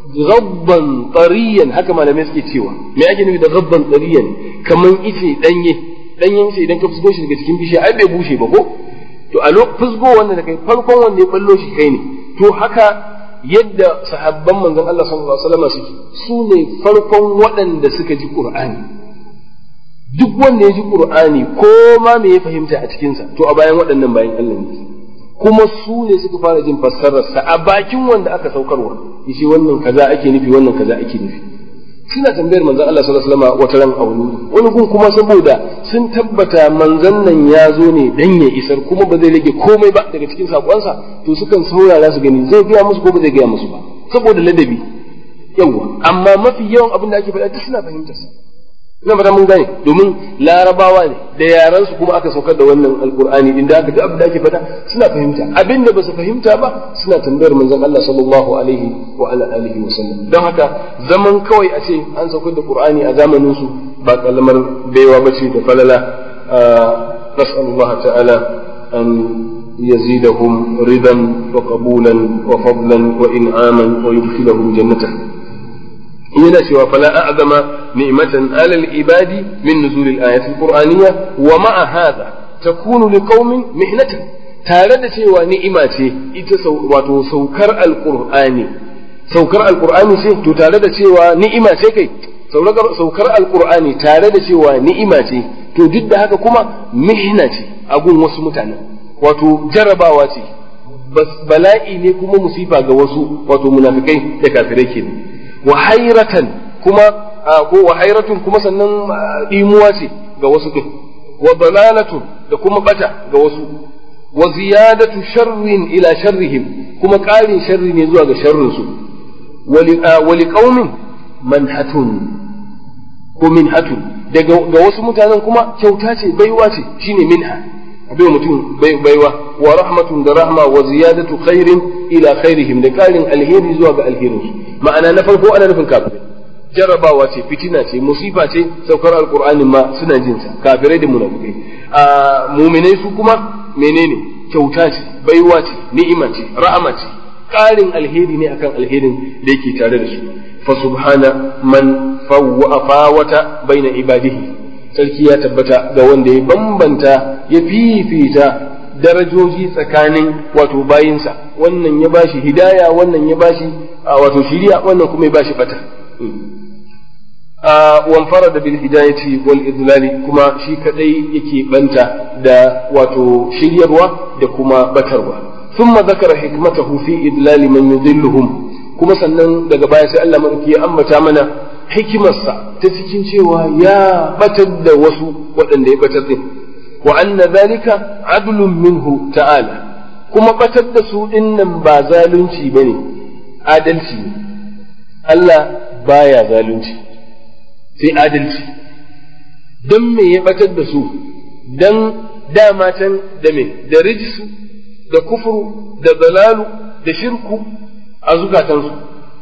rabban tsariyan haka malamai suke cewa me ake nufi da rabban tsariyan kamar ice danye danyen ice idan ka fusgo shi daga cikin bishiya ai bai bushe ba ko to a lokacin fusgo wanda da kai farkon wanda ya ballo shi kai ne to haka yadda sahabban manzon Allah sallallahu alaihi wasallam suke su ne farkon waɗanda suka ji ƙur'ani duk wanda ya ji qur'ani ko ma me ya fahimta a cikinsa to a bayan waɗannan bayan Allah ne kuma su ne suka fara jin fassararsa a bakin wanda aka saukarwa yace wannan kaza ake nufi wannan kaza ake nufi suna tambayar manzon Allah sallallahu alaihi wasallam wata ran a wani wani gun kuma saboda sun tabbata manzon nan ya zo ne dan ya isar kuma ba zai rage komai ba daga cikin sakonsa to sukan saurara su gani zai gaya musu ko ba zai gaya musu ba saboda ladabi yawa amma mafi yawan abin da ake faɗa duk suna fahimtar sa ina fata mun gane domin larabawa ne da yaran su kuma aka saukar da wannan alqur'ani din da aka ga abin da ake fada suna fahimta abin da ba su fahimta ba suna tambayar manzon Allah sallallahu alaihi wa ala alihi wa sallam don haka zaman kawai a ce an saukar da qur'ani a zamanin su ba kalmar baiwa bace da falala nas'alullah ta'ala an يزيدهم رضا وقبولا وفضلا وإنعاما ويدخلهم جنته yana cewa fala a'zama ni'matan alal ibadi min nuzul al-ayat al-qur'aniyya wa ma'a hadha takunu liqaumin mihnatan tare da cewa ni'ima ce ita wato saukar al-qur'ani saukar al-qur'ani ce to tare da cewa ni'ima ce kai saukar al-qur'ani tare da cewa ni'ima ce to duk da haka kuma mihna ce a gun wasu mutane wato jarabawa ce bala'i ne kuma musifa ga wasu wato munafikai da kafirai kenan wa hairatan kuma ko wa hairatun kuma sannan dimuwa ce ga wasu din wa dalalatun da kuma bata ga wasu wa ziyadatu sharrin ila sharrihim kuma ƙarin sharri ne zuwa ga sharrin su wa liqaumin manhatun ko minhatun daga ga wasu mutanen kuma kyauta ce baiwa ce shine minha abin mutum baiwa wa rahmatun da rahma wa ziyadatu khairin ila khairihim da ƙarin alheri zuwa ga alherinsu ma'ana na farko ana nufin kafirai jarabawa ce fitina ce musifa ce saukar alqur'anin ma suna jin sa kafirai da munafikai a mu'minai su kuma menene kyauta ce baiwa ce ni'ima ce rahama ce ƙarin alheri ne akan alherin da yake tare da su fa subhana man fawwa fawata baina ibadihi sarki ya tabbata ga wanda ya bambanta ya fifita darajoji tsakanin wato bayinsa wannan ya bashi hidaya wannan ya bashi wato shiriya wannan kuma ya bashi fata wanfara da bil hidayati wal idlali kuma shi kadai yake banta da wato shiryarwa da kuma batarwa thumma zakara hikmatahu fi idlali man yudilluhum kuma sannan daga baya sai Allah madauki ya ambata mana hikimarsa ta cikin cewa ya batar da wasu waɗanda ya batar din wa anna zalika adlun minhu ta'ala kuma batar da su dinnan ba zalunci bane adalci ne Allah baya zalunci sai adalci don me ya batar da su don dama can da me da rijisu da kufuru da dalalu da shirku a zukatansu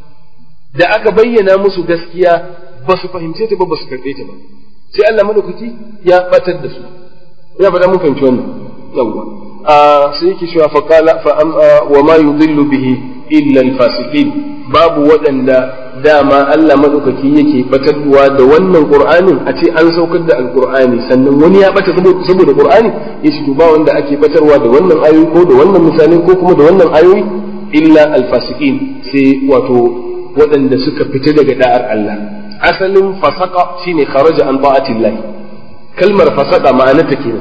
da aka bayyana musu gaskiya ba su fahimce ta ba ba su karɓe ta ba sai Allah madaukaki ya batar da su ina fata mun fahimci wannan yawwa sai yake cewa fa qala fa wa ma yudillu bihi illa al-fasiqin babu waɗanda dama Allah madaukaki yake batarwa da wannan Qur'anin a ce an saukar da Al-Qur'ani sannan wani ya bata saboda Qur'ani yace to ba wanda ake batarwa da wannan ayoyi ko da wannan misalai ko kuma da wannan ayoyi illa al-fasiqin sai wato waɗanda suka fita daga da'ar Allah asalin fasaka shine kharaja an ta'atillah kalmar fasaka ma'anarta kenan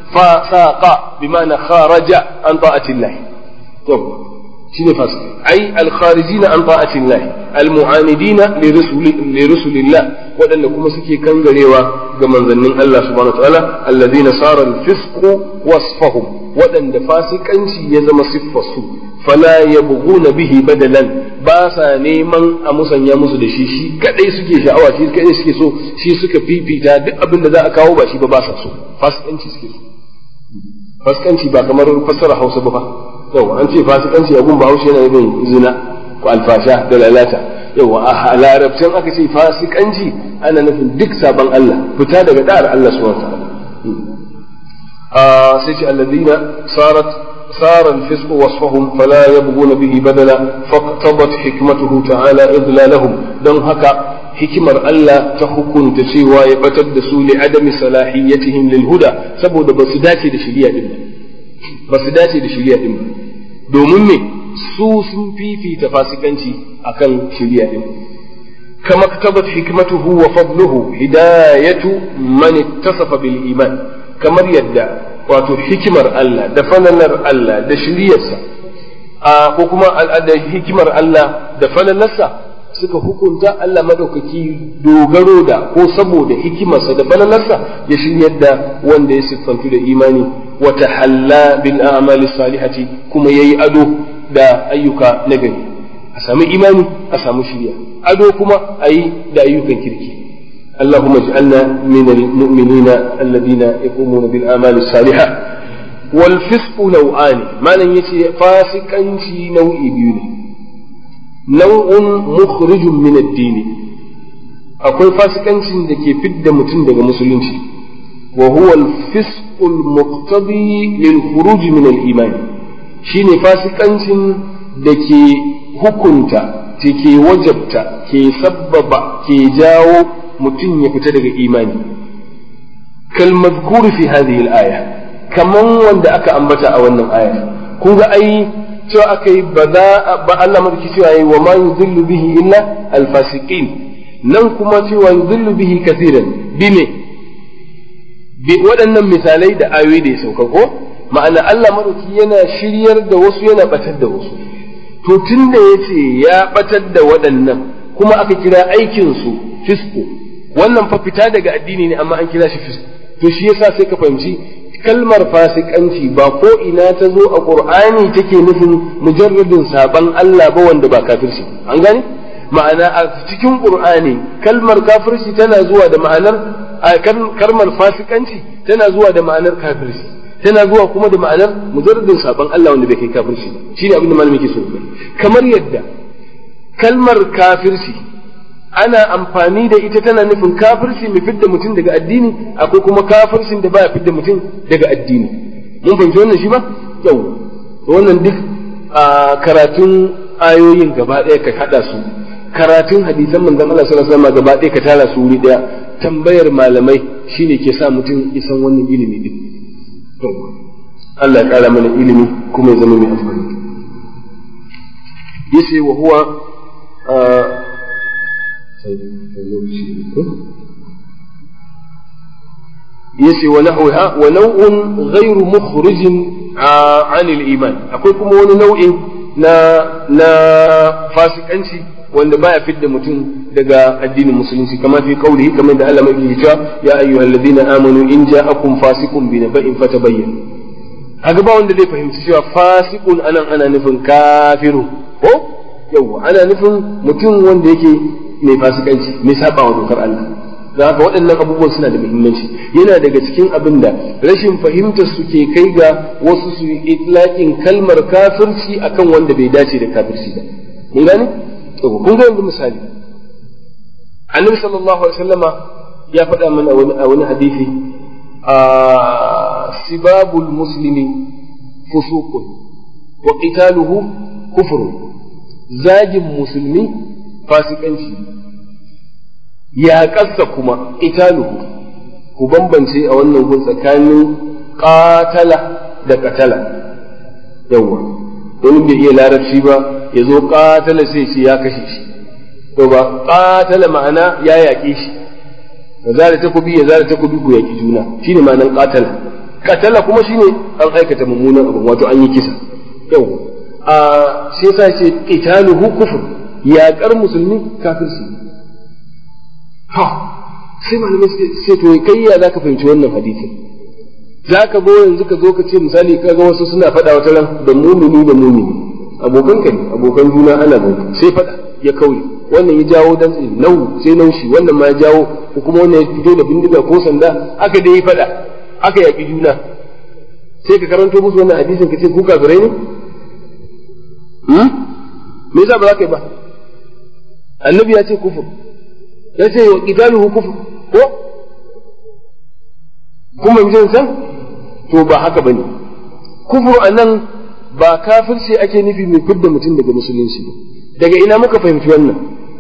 fasaqa bima'ana kharaja an ta'atillah to shine fasiki ai al-kharijina an ta'atillah al-mu'anidina li rusulillah waɗanda kuma suke kangarewa ga manzannin Allah subhanahu wa ta'ala alladhina sara al-fisqu wasfahum waɗanda fasikanci ya zama siffarsu fala yabghuna bihi badalan ba sa neman a musanya musu da shi shi kadai suke sha'awa shi kadai suke so shi suka fifita duk abin da za a kawo ba shi ba ba sa so fasikanci suke so fasikanci ba kamar fassara Hausa ba fa yau an ce fasikanci abun ba Hausa yana nufin zina ko alfasha da lalata yau a larabcin aka ce fasikanci ana nufin duk sabon Allah fita daga da'ar Allah subhanahu wa ta'ala sai ce alladina sarat صار الفسق وصفهم فلا يبغون به بدلا فاقتضت حكمته تعالى إضلالهم دون هكا hikimar Allah ta hukunta cewa ya batar da su li adami salahiyatihim lil huda saboda ba su dace da shari'a din ba ba su dace da shari'a din ba domin me su sun fifita fasikanci akan shari'a din kama katabat hikmatuhu wa fadluhu hidayatu man ittasafa bil iman kamar yadda wato hikimar Allah da falalar Allah da shiriyarsa ko kuma da hikimar Allah da falalarsa suka hukunta Allah madaukaki dogaro da ko saboda hikimarsa da falalarsa ya shiryar da wanda ya siffantu da imani wa tahalla bil a'mali salihati kuma yayi ado da ayyuka nagari a samu imani a samu shiriya ado kuma ayi da ayyukan kirki اللهم اجعلنا من المؤمنين الذين يقومون بالآمال الصالحة والفسق نوعان ما لن يتي فاسقا نوع بيوني نوع مخرج من الدين akwai fasikancin da ke fidda mutum daga musulunci wa huwa al-fisq al-muqtadi lil khuruj min al-iman shine fasikancin da ke hukunta ke wajabta ke sabbaba ke jawo mutum ya fita daga imani kalmazkuru fi hadhihi al-aya kaman wanda aka ambata a wannan aya kun ga ai cewa aka yi ba za ba Allah madaki cewa yi wa ma yudhillu bihi illa al-fasiqin nan kuma cewa yudhillu bihi kathiran bi me bi waɗannan misalai da ayoyi da ya sauka ko ma'ana Allah madaki yana shiryar da wasu yana batar da wasu to tunda yace ya batar da waɗannan kuma aka kira aikin su fisku wannan fa fita daga addini ne amma an kira shi fisku to shi yasa sai ka fahimci kalmar fasikanci ba ko ina ta zo a qur'ani take nufin mujarradin saban Allah ba wanda ba kafirci an gane ma'ana a cikin qur'ani kalmar kafirci tana zuwa da ma'anar kalmar fasikanci tana zuwa da ma'anar kafirci tana zuwa kuma da ma'anar mujarradin saban Allah wanda bai kai kafirci ba shine abin da malami ke so kamar yadda kalmar kafirci ana amfani da ita tana nufin kafirci mai fidda mutum daga addini akwai kuma kafircin da baya fidda mutum daga addini mun fahimci wannan shi ba yau wannan duk a karatun ayoyin gaba ɗaya ka haɗa su karatun hadisan manzon Allah sallallahu alaihi wasallam gaba ɗaya ka tara su wuri ɗaya tambayar malamai shine ke sa mutum isan wannan ilimi din Allah ya ƙara mana ilimi kuma ya zama mai amfani yace wa huwa yace wa nahwaha wa naw'un ghayru mukhrijin an al-iman akwai kuma wani nau'in na na fasikanci wanda baya fidda mutum daga addinin musulunci kama fi qawlihi kamar da Allah mai cewa ya ayyuhalladhina amanu in ja'akum fasiqun bi naba'in fatabayyan haka ba wanda zai fahimci cewa fasiqun anan ana nufin kafiru ko yawa ana nufin mutum wanda yake mai fasikanci mai saba wa dokar Allah da haka waɗannan abubuwan suna da muhimmanci yana daga cikin abin da rashin fahimtar su ke kai ga wasu su yi itlaqin kalmar kafirci akan wanda bai dace da kafirci ba mun gane to kun ga yanzu misali annabi sallallahu alaihi wasallama ya faɗa mana a wani hadisi a sibabul muslimi fusuqun wa qitaluhu kufrun zagin musulmi fasikanci ya kasa kuma italuhu ku bambance a wannan gun tsakanin qatala da qatala yawa wani bai iya larabci ba ya zo qatala sai shi ya kashe shi to ba qatala ma'ana ya yaƙe shi ya zara takobi ya zara takobi ku yaƙi juna shine ma'anan qatala qatala kuma shine an aikata mummunan abu wato an yi kisa yawa a shi yasa ce qitaluhu kufr yaƙar musulmi kafirci ha sai malamai sai to kai ya zaka fahimci wannan hadisin zaka zo yanzu ka zo ka ce misali ka ga wasu suna faɗa wata ran da mumini da mumini abokan ka ne abokan juna ana zauka sai faɗa ya kauye wannan ya jawo dan nau sai naushi wannan ma ya jawo ko kuma wannan ya fito da bindiga ko sanda aka dai faɗa aka yaƙi juna sai ka karanto musu wannan hadisin ka ce ku kafirai ne me yasa ba za ka yi ba annabi ya ce kufur ya ce wa qitaluhu kufur ko kuma yanzu san to ba haka bane kufur anan ba kafirci ake nufi mai fidda mutum daga musulunci ba daga ina muka fahimci wannan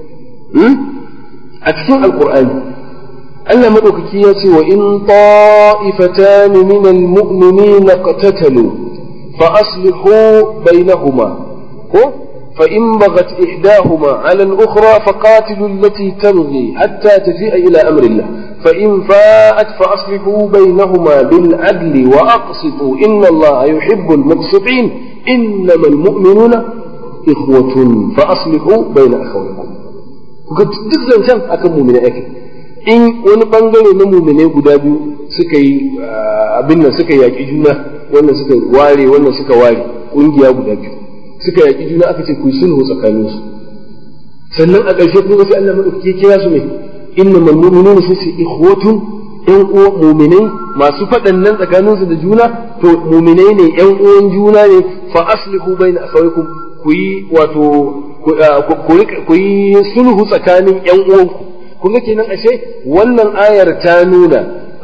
a cikin alqur'ani Allah madaukaki ya ce wa in ta'ifatan min al-mu'minina qatatalu fa aslihu bainahuma ko فإن بغت إحداهما على الأخرى فقاتلوا التي تبغي حتى تفيء إلى أمر الله فإن فاءت فأصلحوا بينهما بالعدل وأقسطوا إن الله يحب المقسطين إنما المؤمنون إخوة فأصلحوا بين أخويكم duk zancen akan mumina ake in wani bangare na muminai guda biyu suka yi abin nan suka yaƙi juna wannan suka ware wannan suka ware ƙungiya guda biyu suka yaƙi juna aka ce ku yi sulhu tsakanin su sannan a ƙarshe kun ga sai Allah madaukake kira su ne inna mal mu'minuna sai su ikhwatun ƴan uwa mu'minai masu faɗan nan tsakanin su da juna to mu'minai ne ƴan uwan juna ne fa aslihu baina akhawaykum ku yi wato ku yi sulhu tsakanin ƴan uwanku kun ga kenan ashe wannan ayar ta nuna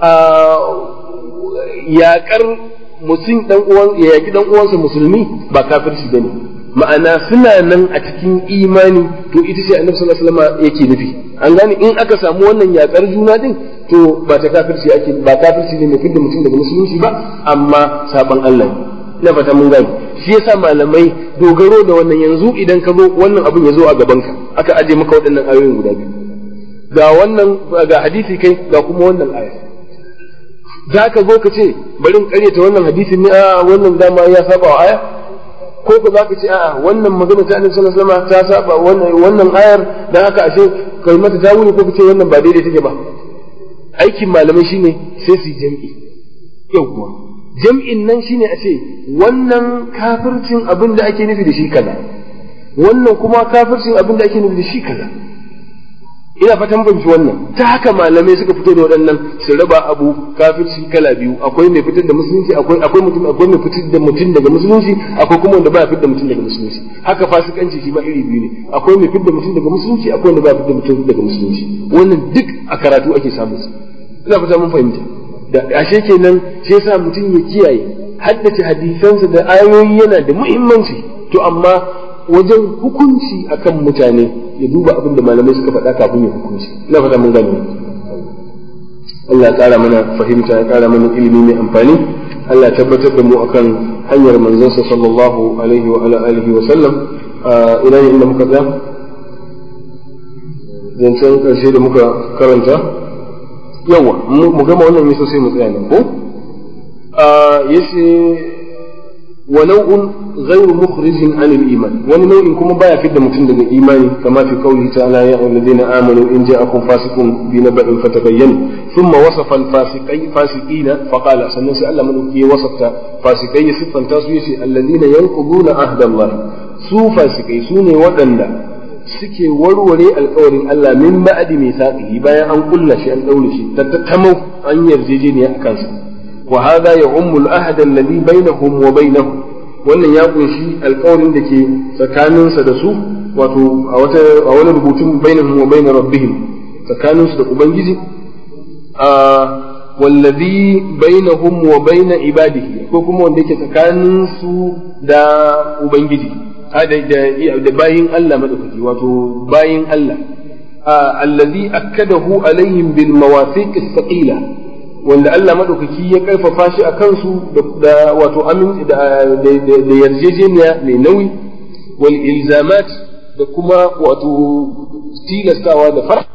yaƙar mutum dan uwan ya yaki dan uwansa musulmi ba kafirci bane ma'ana suna nan a cikin imani to ita ce annabi sallallahu alaihi wasallam yake nufi an gane in aka samu wannan yakar juna din to ba ta kafirci ake ba kafirci ne mai fidda mutum daga musulunci ba amma saban Allah ne ina fata mun gane shi yasa malamai dogaro da wannan yanzu idan ka zo wannan abin ya zo a gaban ka aka aje maka waɗannan ayoyin guda biyu ga wannan ga hadisi kai ga kuma wannan aya za ka zo ka ce bari in karyata wannan hadisin ne a wannan dama ya saba wa aya ko ko za ka ce a'a wannan magana ta annabi sallallahu alaihi wasallam ta saba wannan wannan ayar dan haka ashe kai mata tawili ko ka ce wannan ba daidai take ba aikin malamai shine sai su jam'i yauwa jam'in nan shine a ce wannan kafircin abin da ake nufi da shi kaza wannan kuma kafircin abin da ake nufi da shi kaza ina fatan fahimci wannan ta haka malamai suka fito da waɗannan su raba abu kafirci kala biyu akwai mai fitar da musulunci akwai akwai mutum akwai mai fitar da mutum daga musulunci akwai kuma wanda baya fitar da mutum daga musulunci haka fasikanci shi ma iri biyu ne akwai mai fitar da mutum daga musulunci akwai wanda baya fitar da mutum daga musulunci wannan duk a karatu ake samun su ina fata mun fahimta da ashe kenan shi yasa mutum ya kiyaye haddace hadisansa da ayoyi yana da muhimmanci to amma wajen hukunci akan mutane ya duba abin da malamai suka faɗa kafin ya hukunci ina fata mun gane Allah ya ƙara mana fahimta ya ƙara mana ilimi mai amfani Allah ya tabbatar da mu akan hanyar manzonsa sallallahu alaihi wa ala alihi wa sallam ina ne inda muka tsaya zancen ƙarshe da muka karanta yawa mu gama wannan yasa sai mu tsaya nan ko yace wa nau'un ghayru mukhrijin an al-iman wani nau'in kuma baya fidda mutum daga imani kama fi qawli ta'ala ya ayyuhalladhina amanu in ja'akum fasiqun bi naba'in fatabayyanu thumma wasafa al-fasiqai fasiqina fa qala sannan sai Allah madauki ya wasafta fasikai ya siffanta su yace alladhina yanquduna ahda Allah su fasikai su ne waɗanda suke warware alkawarin Allah min ba'di mithaqihi bayan an kulla shi an daure shi tattamau an yarjejeniya a kansa wa hadha ya'ummu al-ahd alladhi bainahum wa bainahu wannan ya kunshi alkawarin da ke tsakaninsa da su wato a wata a wani rubutun bainahum wa bain rabbihim tsakaninsu da ubangiji a wallazi bainahum wa bain ibadihi ko kuma wanda yake tsakaninsu da ubangiji da bayin Allah madaukaki wato bayin Allah allazi akkadahu alaihim bil mawathiq as-saqila wanda Allah madaukaki ya karfafa shi a kansu da wato amin da yarjejeniya mai nauyi wal ilzamat da kuma wato tilastawa da fara